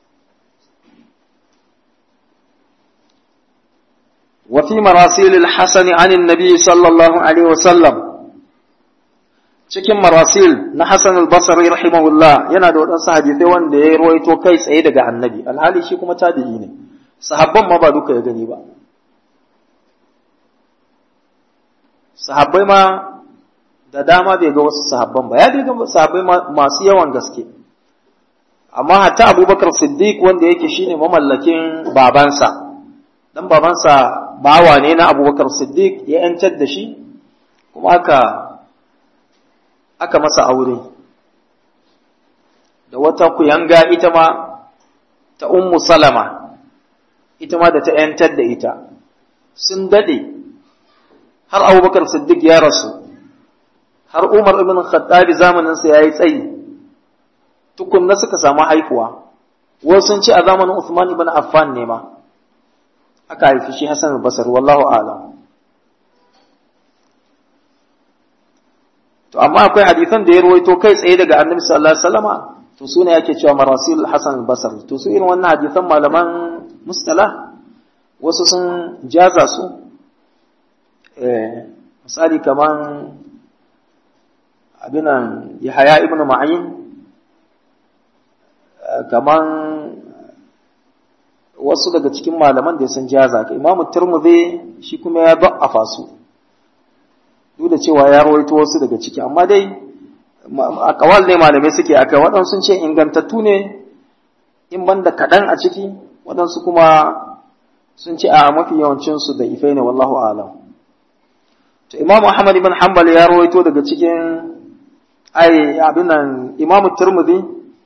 وفي مراسيل الحسن عن النبي صلى الله عليه وسلم cikin marasil na Hassan al-Basri rahimahullah yana da waɗansu hadisai wanda ya ruwaito kai tsaye daga annabi alhali shi kuma tabi'i ne sahabban ma ba duka ya gani ba sahabbai ma da dama bai ga wasu sahabban ba ya ga sahabbai masu yawan gaske amma hatta abubakar siddiq wanda yake shine mamallakin babansa dan babansa bawa ne na abubakar siddiq ya yantar da shi kuma aka aka masa aure da wata kuyanga ita ma ta ummu salama ita ma da ta ‘yantar da ita sun daɗe har abubakar siddiq ya rasu har umar ibn khattabi zamaninsa ya yi tsayi tukunna suka samu haifuwa wasu sun ce a zamanin Usman ibn Affan ne ma aka haifi shi Hassan al-Basri wallahu a'lam to amma akwai hadisan da ya ruwaito kai tsaye daga Annabi sallallahu alaihi wasallama to sune yake cewa marasil Hassan al-Basri to su irin wannan hadisan malaman mustalah wasu sun jaza su eh misali kaman abinan Yahaya ibn Ma'in kaman wasu daga cikin malaman da sun jaza ka imamu turmudi shi kuma ya ba'afa su duk da cewa ya rawaito wasu daga ciki amma dai a kawal ne malamai suke aka waɗansu sun ce ingantattu ne in banda kaɗan a ciki waɗansu kuma sun ce a mafi yawancinsu da ifai ne wallahu alam to imamu ahmad ibn hanbal ya rawaito daga cikin ai abin nan Imam Tirmidhi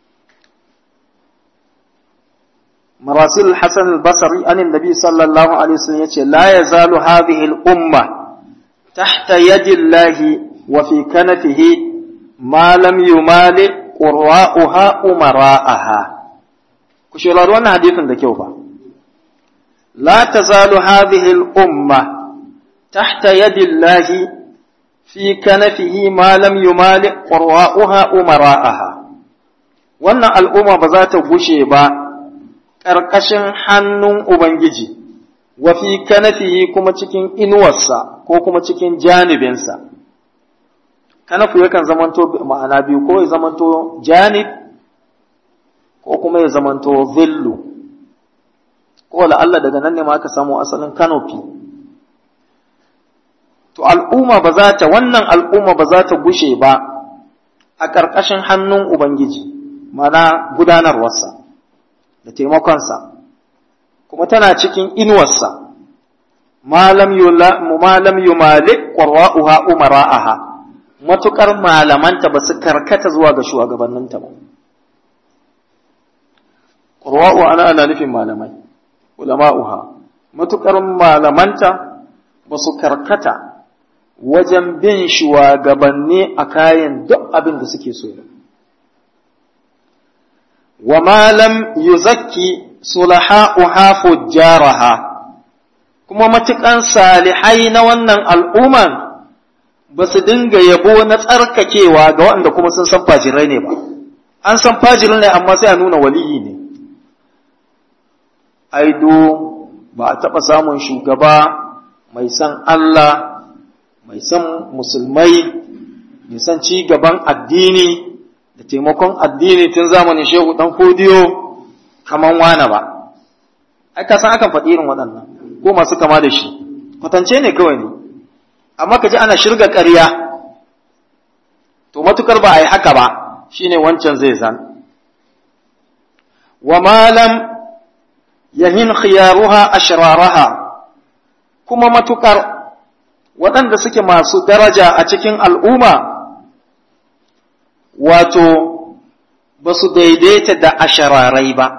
marasil Hasan al-Basri an annabi sallallahu alaihi wasallam yace la yazalu hadhihi al-umma tahta yadi Allah wa fi kanafihi ma lam yumali qurra'uha umara'aha ku shirari wannan hadisin da kyau fa la tazalu hadhihi al-umma tahta yadi Allah fi kanafihi ma lam yumali qurra'uha umara'aha wannan al'umma ba za ta gushe ba ƙarƙashin hannun ubangiji wa fi kanafihi kuma cikin inuwarsa ko kuma cikin janibinsa kanafu yakan zamanto ma'ana biyu ko ya zamanto janib ko kuma ya zamanto zillu ko Allah daga nan ne ma aka samu asalin kanofi to al'umma ba za ta wannan al'umma ba za ta gushe ba a ƙarƙashin hannun ubangiji mana gudanarwarsa da taimakonsa kuma tana cikin inuwarsa malam yumalik ƙwarwa'uha umara'aha matuƙar malamanta ba su karkata zuwa ga shugabanninta ba ƙwarwa'u ana ana nufin malamai ulama'uha matuƙar malamanta ba su karkata wajen bin shugabanni a kayan duk abin da suke so wa malam yuzakki sulaha'uha fujjaraha kuma matukan salihai na wannan al'umman ba su dinga yabo na tsarkakewa ga waɗanda kuma sun san fajirai ne ba an san fajirai ne amma sai a nuna waliyi ne aido ba a taɓa samun shugaba mai san Allah mai san musulmai mai san ci gaban addini da taimakon addini tun zamanin shehu dan fodiyo kaman wane ba ai ka san akan faɗi irin waɗannan ko masu kama da shi kwatance ne kawai ne amma ka ji ana shirga ƙarya to matukar ba a yi haka ba shine wancan zai zan wa malam yahin khiyaruha ashraraha kuma matukar waɗanda suke masu daraja a cikin al'umma wato ba su daidaita da ashararai ba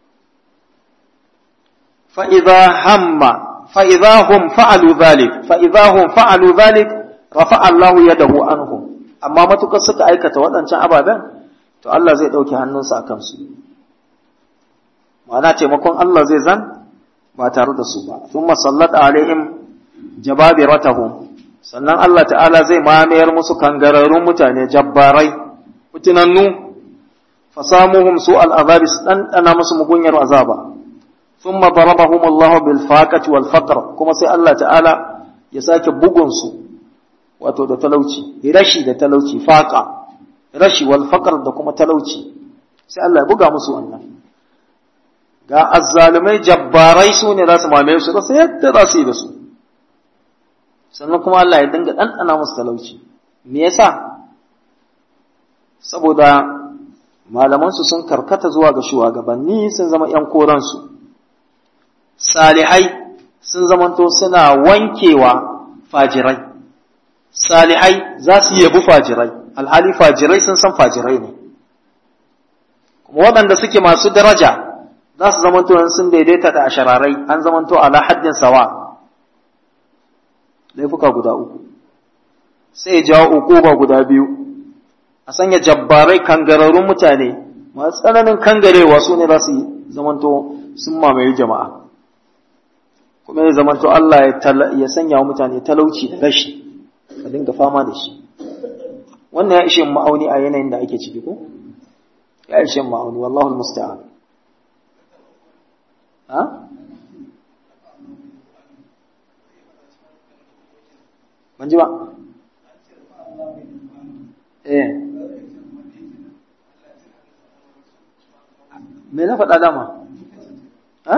fa'iza hamma fa'iza hum fa'alu zalik fa'iza hum fa'alu zalik rafa Allahu ya dahu anhum amma matukar suka aikata waɗancan ababen to Allah zai ɗauki hannunsa a kansu ma'ana taimakon Allah zai zan ba tare da su ba sun masallata alaihim jababiratahum sannan Allah ta'ala zai mamayar musu kangararrun mutane jabbarai mutunannu fasamuhum su al'azabi su ɗanɗana musu mugunyar azaba thumma darabahum Allah bil faqati wal faqr kuma sai Allah ta'ala ya sake bugun su wato da talauci rashi da talauci faqa rashi wal faqr da kuma talauci sai Allah ya buga musu wannan ga azzalumai jabbarai su ne za su mamaye su rasa yadda za su yi da su sannan kuma Allah ya dinga ɗanɗana musu talauci me yasa saboda malamansu sun karkata zuwa ga shugabanni sun zama ‘yan koransu salihai sun zamanto suna wankewa fajirai salihai za su yabi fajirai alhali fajirai sun san fajirai ne kuma waɗanda suke masu daraja za su zamanto sun daidaita da ashararai an zamanto ala haddin sawa laifuka guda uku sai jawo ukuba guda biyu a sanya jabbarai kangararrun mutane masu tsananin kangarewa su ne za su zamanto sun mamaye jama'a kuma ya zamanto Allah ya sanya wa mutane talauci da rashi a dinga fama da shi wannan ya ishe ma'auni a yanayin da ake ciki ko ya ishe ma'auni wallahu musta'an ha ban ji ba eh me na faɗa dama ha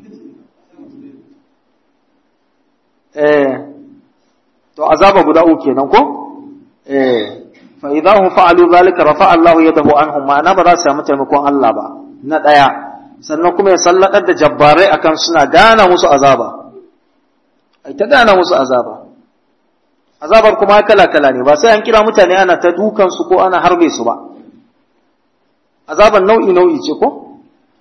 eh to azaba guda uku kenan ko eh fa idahum fa'alu zalika rafa'a Allahu yadahu anhum ma'ana ba za su samu taimakon Allah ba na daya sannan kuma ya salladar da jabbarai akan suna gana musu azaba ai ta gana musu azaba azabar kuma kala-kala ne ba sai an kira mutane ana ta dukansu ko ana harbe su ba azabar nau'i-nau'i ce ko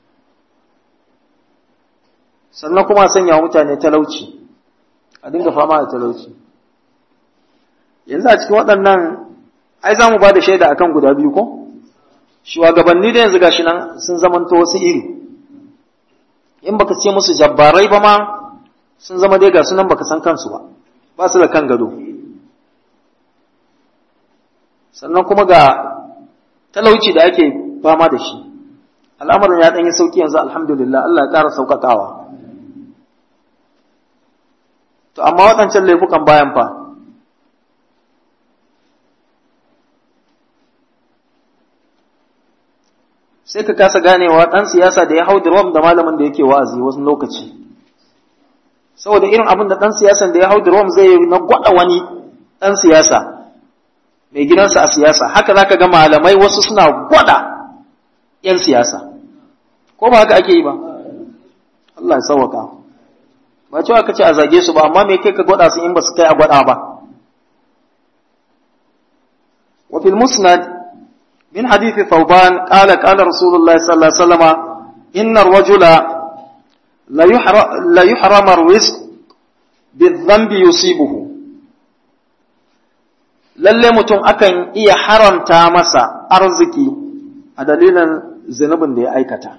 sannan kuma sanya mutane talauci a dinga fama da talauci yanzu a cikin waɗannan ai za mu ba da shaida akan guda biyu ko shugabanni da yanzu gashi nan sun zamanto wasu iri in baka ce musu jabbarai ba ma sun zama dai ga sunan baka san kansu ba ba su da kan gado sannan kuma ga talauci da ake fama da shi al'amarin ya ɗanyi sauƙi yanzu alhamdulillah Allah ya ƙara sauƙaƙawa to amma waɗancan laifukan bayan fa sai ka kasa ganewa ɗan siyasa da ya hau drum da malamin da yake wa'azi wasu lokaci saboda irin abin da ɗan siyasan da ya hau drum zai yi na gwada wani ɗan siyasa mai gidansa a siyasa haka za ka ga malamai wasu suna gwada ‘yan siyasa ko ba haka ake yi ba Allah ya sauwaka ba cewa ka ce a zage su ba amma me kai ka gwada su in ba su kai a gwada ba wa fil musnad من حديث ثوبان قال قال رسول الله صلى الله عليه وسلم إن الرجل لا يحرم, لا يحرم الرزق بالذنب يصيبه lalle mutum akan iya haramta masa arziki a dalilin zunubin da ya aikata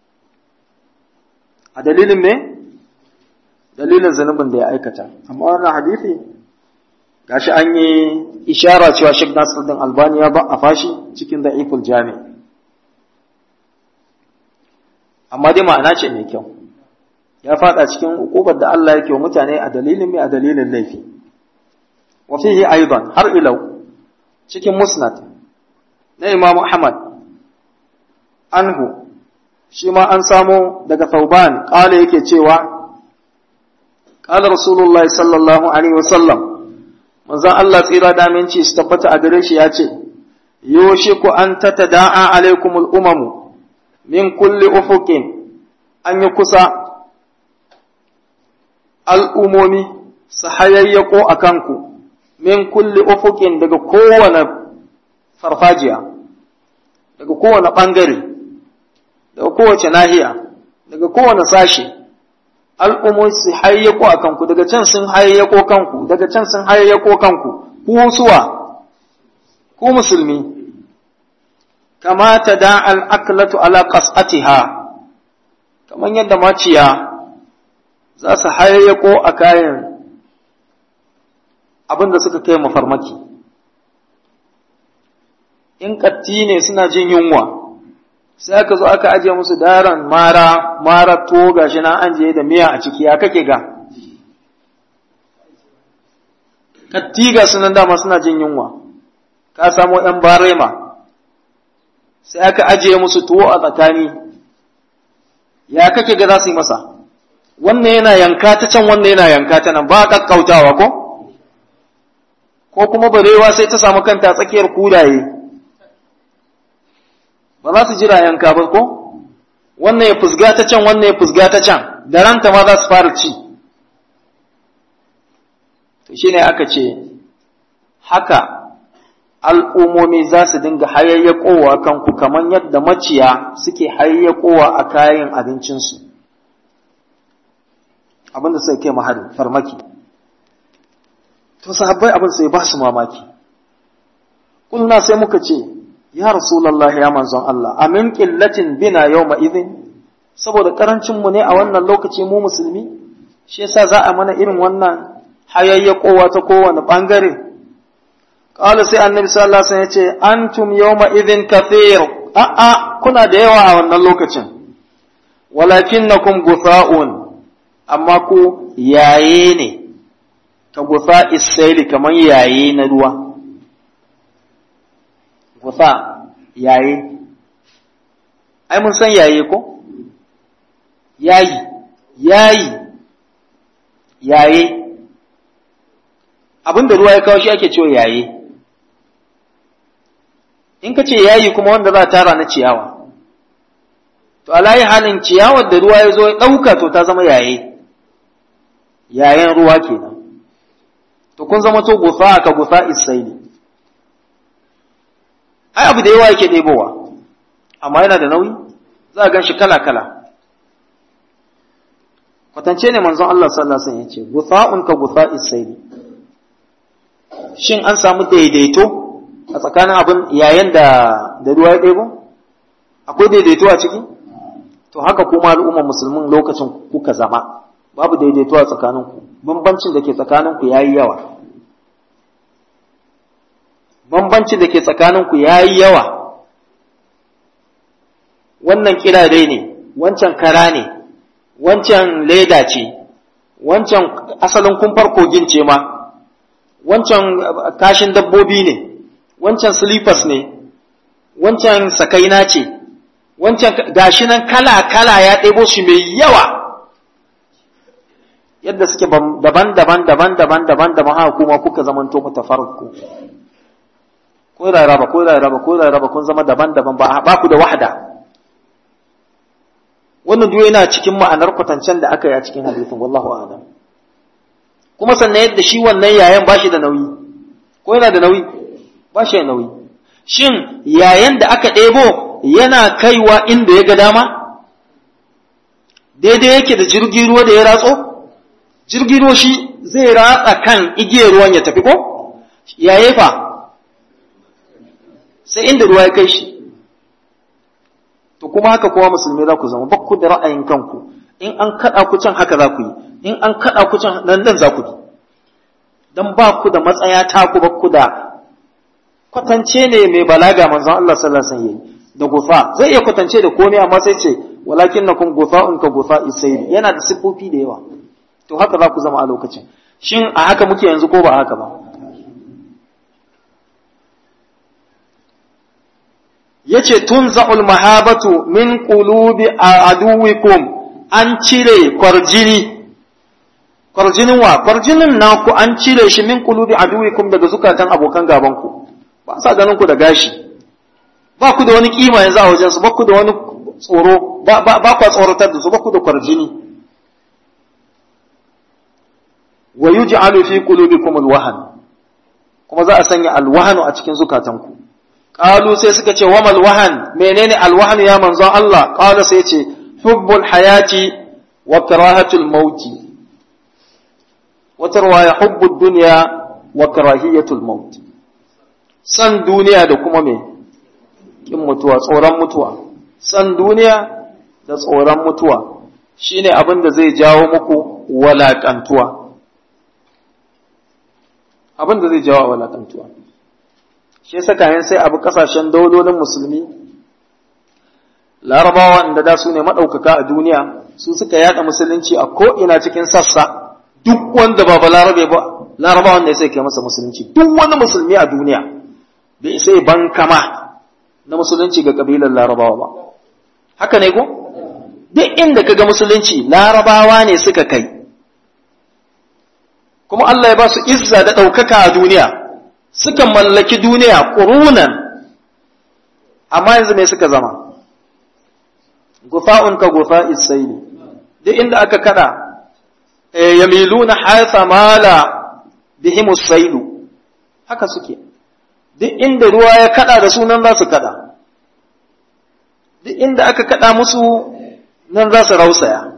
a dalilin me dalilin zunubin da ya aikata amma wannan hadisi gashi an yi ishara cewa Sheikh Nasiruddin Albani ya ba a fashi cikin da'iful jami amma dai ma'ana ce mai kyau ya fada cikin ukubar da Allah yake wa mutane a dalilin mai a dalilin laifi wa fihi aidan har ilau cikin musnad na Imam Ahmad anhu shi ma an samo daga Thauban kala yake cewa قال رسول الله صلى الله عليه وسلم manzon Allah tsira da aminci su tabbata a gare shi ya ce, Yoshiku an ta da'a alaikumul umamu min kulli ufuqin an yi kusa al'umomi su hayayyako a kanku min kulli ufuqin daga kowane farfajiya, daga kowane ɓangare, daga kowace nahiya, daga kowane sashe. al'ummomi su hayyako a kanku, daga can sun hayyako kanku, daga can sun hayyako kanku, ku suwa, ku musulmi, kamata da al'aklatu ala ƙas'atiha, kamar yadda maciya za su hayyako a kayan abin da suka kai mafarmaki. In ƙatti ne suna jin yunwa. sai aka zo aka ajiye musu daren mara mara to gashi na an je da miya a ciki ya kake ga kattiga sunan dama suna jin yunwa ka samo ɗan barema sai aka ajiye musu tuwo a tsakani ya kake ga za su yi masa wannan yana yanka ta can wannan yana yanka ta nan ba kakkautawa ko ko kuma barewa sai ta samu kanta tsakiyar kudaye ba za su jira yanka ba ko wannan ya fusga ta can wannan ya fusga ta can da ranta ma za su fara ci to shine aka ce haka al'ummomi za su dinga hayayyakowa kanku kamar yadda maciya suke hayayyakowa a kayan abincinsu abinda suka kai mahari farmaki to sahabbai abin sai ba su mamaki kulna sai muka ce ya Rasulallah ya manzon Allah, amin ƙillacin bina yau ma'izin, saboda ƙarancinmu ne a wannan lokaci mu musulmi, shi yasa za a mana irin wannan hayayyakowa ta kowane ɓangare. Ƙala sai annabi sallallahu alaihi ya ce, Antum yau ma'izin kafir, a'a, kuna da yawa a wannan lokacin, walakin na kun gusa'un, amma ku yaye ne, ka gusa isaili kamar yaye na ruwa. gufa yaye ai mun san yaye ko yayi yayi yaye abinda ruwa ya kawo shi ake cewa yaye in ka ce yayi kuma wanda za a tara na ciyawa to alayi halin ciyawar da ruwa ya zo ya ɗauka to ta zama yaye yayen ruwa kenan to kun zama to gufa ka gufa isaili ai abu da yawa yake ɗebowa amma yana da nauyi za a gan shi kala-kala kwatance ne manzon Allah sallallahu alaihi wasallam yace gufa'un ka gufa isaili shin an samu daidaito a tsakanin abin yayin da da ruwa ya ɗebo akwai daidaito a ciki to haka kuma al'ummar musulmin lokacin kuka zama babu daidaito a tsakaninku bambancin da ke tsakaninku yayi yawa bambancin da ke tsakaninku yayi yawa wannan kirare ne wancan kara ne wancan leda ce wancan asalin kumfar kogin ce ma wancan kashin dabbobi ne wancan slippers ne wancan sakaina ce wancan gashi nan kala-kala ya ɗebo shi mai yawa yadda suke daban-daban daban-daban daban-daban haka kuma kuka zamanto mutafarku ko da raba ko da raba ko da raba kun zama daban-daban ba ba ku da wahda wannan duk yana cikin ma'anar kwatancen da aka yi a cikin hadisin wallahu a'lam kuma sannan yadda shi wannan yayan bashi da nauyi ko yana da nauyi bashi da nauyi shin yayan da aka ɗebo yana kaiwa inda ya ga dama daidai yake da jirgin ruwa da ya ratso jirgin ruwa shi zai ratsa kan igiyar ruwan ya tafi ko yaye fa sai inda ruwa ya kai shi to kuma haka kowa musulmi za ku zama ba ku da ra'ayin kanku in an kaɗa ku can haka za ku yi in an kaɗa ku can nan nan za ku bi dan ba ku da matsaya ta ku ba ku da kwatance ne mai balaga manzon Allah sallallahu alaihi wasallam da gufa zai iya kwatance da komai amma sai ce walakin nakum gufa'un ka gufa isayl yana da sifofi da yawa to haka za ku zama a lokacin shin a haka muke yanzu ko ba haka ba yace tunza'ul mahabatu min qulubi aduwikum an cire kwarjini kwarjinin wa kwarjinin naku an cire shi min qulubi aduwikum daga zukatan abokan gaban ku ba sa ganin ku da gashi ba ku da wani kima yanzu a wajen su ba ku da wani tsoro ba ba ku tsoratar da su ba ku da kwarjini wa yuj'alu fi qulubikum alwahan kuma za a sanya alwahanu a cikin zukatanku qalu sai suka ce wamal wahan menene alwahan ya manzon Allah qala sai ce hubbul hayati wa karahatul mauti wata riwaya hubbud dunya wa karahiyatul maut san duniya da kuma me kin mutuwa tsoron mutuwa san duniya da tsoron mutuwa shine abin da zai jawo muku walakantuwa abin da zai jawo walakantuwa shi yasa kayan sai abu kasashen daulolin musulmi larabawa inda da su ne maɗaukaka a duniya su suka yada musulunci a ko'ina cikin sassa duk wanda ba larabe ba larabawa ne sai kai masa musulunci duk wani musulmi a duniya bai sai ban kama na musulunci ga kabilar larabawa ba haka ne ko duk inda kaga musulunci larabawa ne suka kai kuma Allah ya ba su izza da ɗaukaka a duniya suka mallaki duniya ƙurunan amma yanzu me suka zama gufa'un ka gufa isaili duk inda aka kada yamiluna haytha mala bihim sailu haka suke duk inda ruwa ya kada da su nan za su kada duk inda aka kada musu nan za su rausaya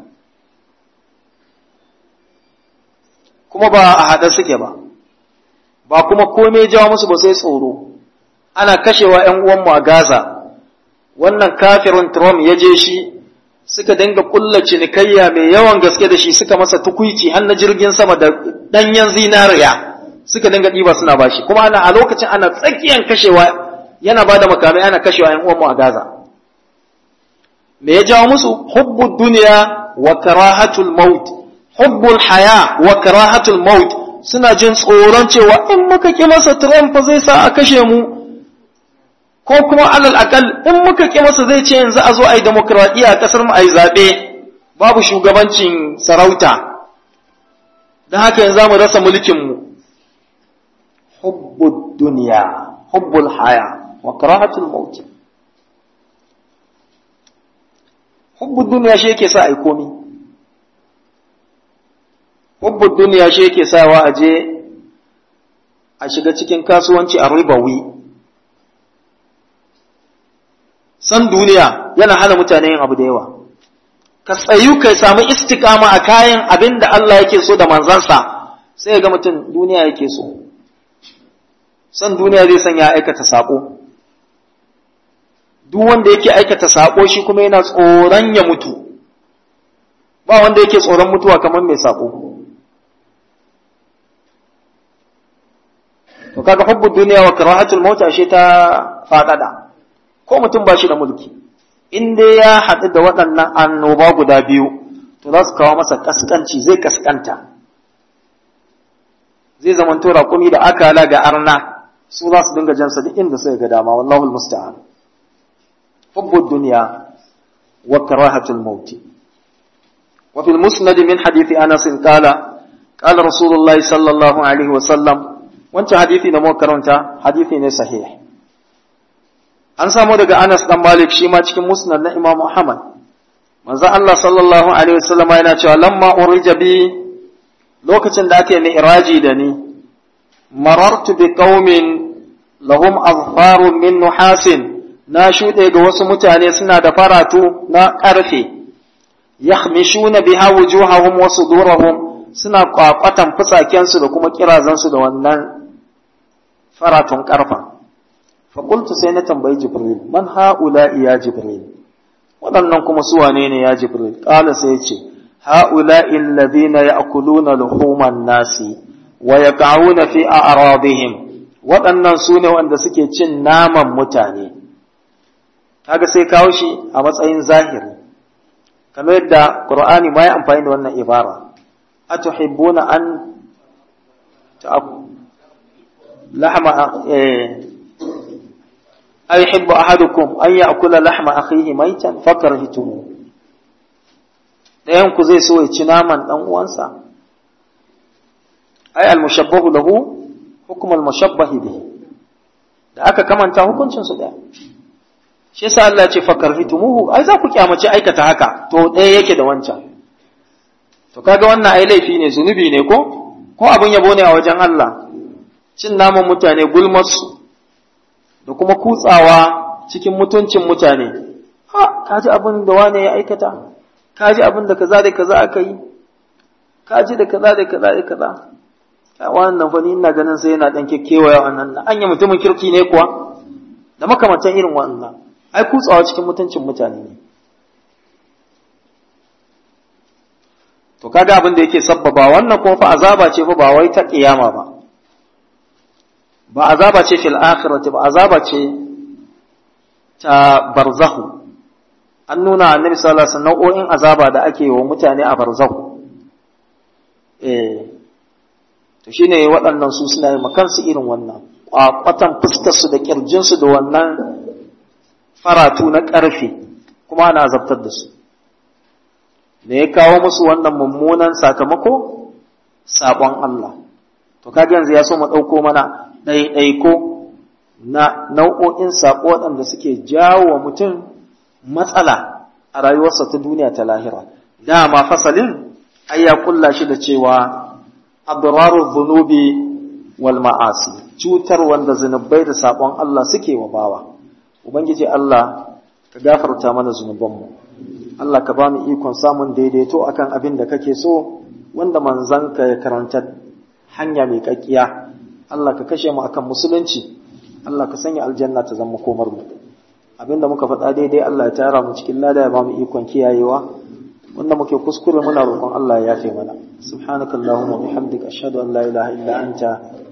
kuma ba a haɗe suke ba ba kuma komai jawo musu ba sai tsoro ana kashewa ‘yan uwanmu a Gaza wannan kafirin Trump ya je shi suka dinga kulla cinikayya mai yawan gaske da shi suka masa tukuici har na jirgin sama da ɗanyen zinariya suka dinga ɗiba suna bashi kuma ana a lokacin ana tsakiyan kashewa yana ba da makamai ana kashewa ‘yan uwanmu a Gaza me ya jawo musu hubbu duniya wa karahatul maut hubbul haya wa karahatul maut suna jin tsoron cewa in muka ki masa Trump zai sa a kashe mu ko kuma alal akal in muka ki masa zai ce yanzu a zo a yi demokradiyya a kasar mu a yi zaɓe babu shugabancin sarauta don haka yanzu za mu rasa mulkin mu hubbud duniya hubbul haya wa karahatul maut hubbud duniya shi yake sa a yi komi hubbud duniya shi yake sawa a je a shiga cikin kasuwanci a ribawi san duniya yana hana mutane yin abu da yawa ka tsayu kai samu istikama a kayan abin da Allah yake so da manzansa sai ga mutum duniya yake so san duniya zai sanya aikata sako duk wanda yake aikata sako shi kuma yana tsoron ya mutu ba wanda yake tsoron mutuwa kamar mai sako to kaga hubbu duniya wa karahatul maut ashe ta fadada ko mutum ba shi da mulki in dai ya haɗu da waɗannan annoba guda biyu to za su kawo masa kaskanci zai kaskanta zai zama to raƙumi da akala ga arna su za su dinga jansa duk inda suka ga dama wallahu almusta'an hubbu dunya wa karahatul maut wa fil musnad min hadith anas qala qala rasulullah sallallahu alaihi wa sallam wancan hadisi da muka karanta hadisi ne sahih an samu daga Anas dan Malik shi ma cikin musnad na Imam Ahmad manzo Allah sallallahu alaihi wasallam yana cewa lamma urija bi lokacin da aka yi mi'raji da ni marartu bi qaumin lahum azfarun min nuhasin na shuɗe ga wasu mutane suna da faratu na ƙarfe yakhmishuna biha wujuhahum wa sudurahum suna kwakwatan fusakensu da kuma kirazansu da wannan faratun ƙarfa faƙultu sai na tambayi jibril man ha'ula'i ya jibril waɗannan kuma su wane ne ya jibril ƙala sai ce ha'ula'i alladhina ya'kuluna luhuman nasi wa yaqa'una fi a'radihim waɗannan su ne wanda suke cin naman mutane kaga sai kawo shi a matsayin zahiri kamar yadda qur'ani ma ya amfani da wannan ibara atuhibbuna an lahma أيحب أحدكم أن يأكل لحم أخيه ميتا فكرهتموه ɗayan ku zai so ya ci naman ɗan uwansa ai almushabbahu lahu hukum almushabbahi bihi da aka kamanta hukuncin su ɗaya shi yasa Allah ya ce fakarhitumuhu ai za ku kyamace aikata haka to ɗaya yake da wancan to kaga wannan ai laifi ne zunubi ne ko ko abin yabo ne a wajen Allah cin naman mutane gulmarsu da kuma kutsawa cikin mutuncin mutane ha kaji abin da wane ya aikata kaji abin da kaza da kaza aka yi kaji da kaza da kaza da kaza a wannan fa ni ina ganin sai yana dan kekkewaya wannan anya mutumin kirki ne kuwa da makamantan irin wannan ai kutsawa cikin mutuncin mutane ne to kaga abin da yake sabbaba wannan kuma fa azaba ce fa ba wai ta kiyama ba ba azaba ce fil akhirati ba azaba ce ta barzahu an nuna annabi sallallahu alaihi wasallam nau'o'in azaba da ake yi wa mutane a barzahu eh to shine waɗannan su suna yi makansu irin wannan kwakwatan fuskar su da kirjin su da wannan faratu na ƙarfe kuma ana azabtar da su da ya kawo musu wannan mummunan sakamako sabon Allah to kaga yanzu ya so mu ɗauko mana ɗaiɗaiko na nau'o'in saƙo waɗanda suke jawo wa mutum matsala a rayuwarsa ta duniya ta lahira dama fasalin ai ya kulla shi da cewa adrarul dhunubi wal ma'asi cutar wanda zunubai da saƙon Allah suke wa bawa ubangiji Allah ka gafarta mana zunubanmu Allah ka ba mu ikon samun daidaito akan abin da kake so wanda manzanka ya karanta hanya mai kakkiya Allah ka kashe mu akan musulunci Allah ka sanya aljanna ta zama komar mu abinda muka faɗa daidai Allah ya tara mu cikin lada ya ba mu ikon kiyayewa wanda muke kuskure muna roƙon Allah ya yafe mana subhanakallahumma wa bihamdika ashhadu an la ilaha illa anta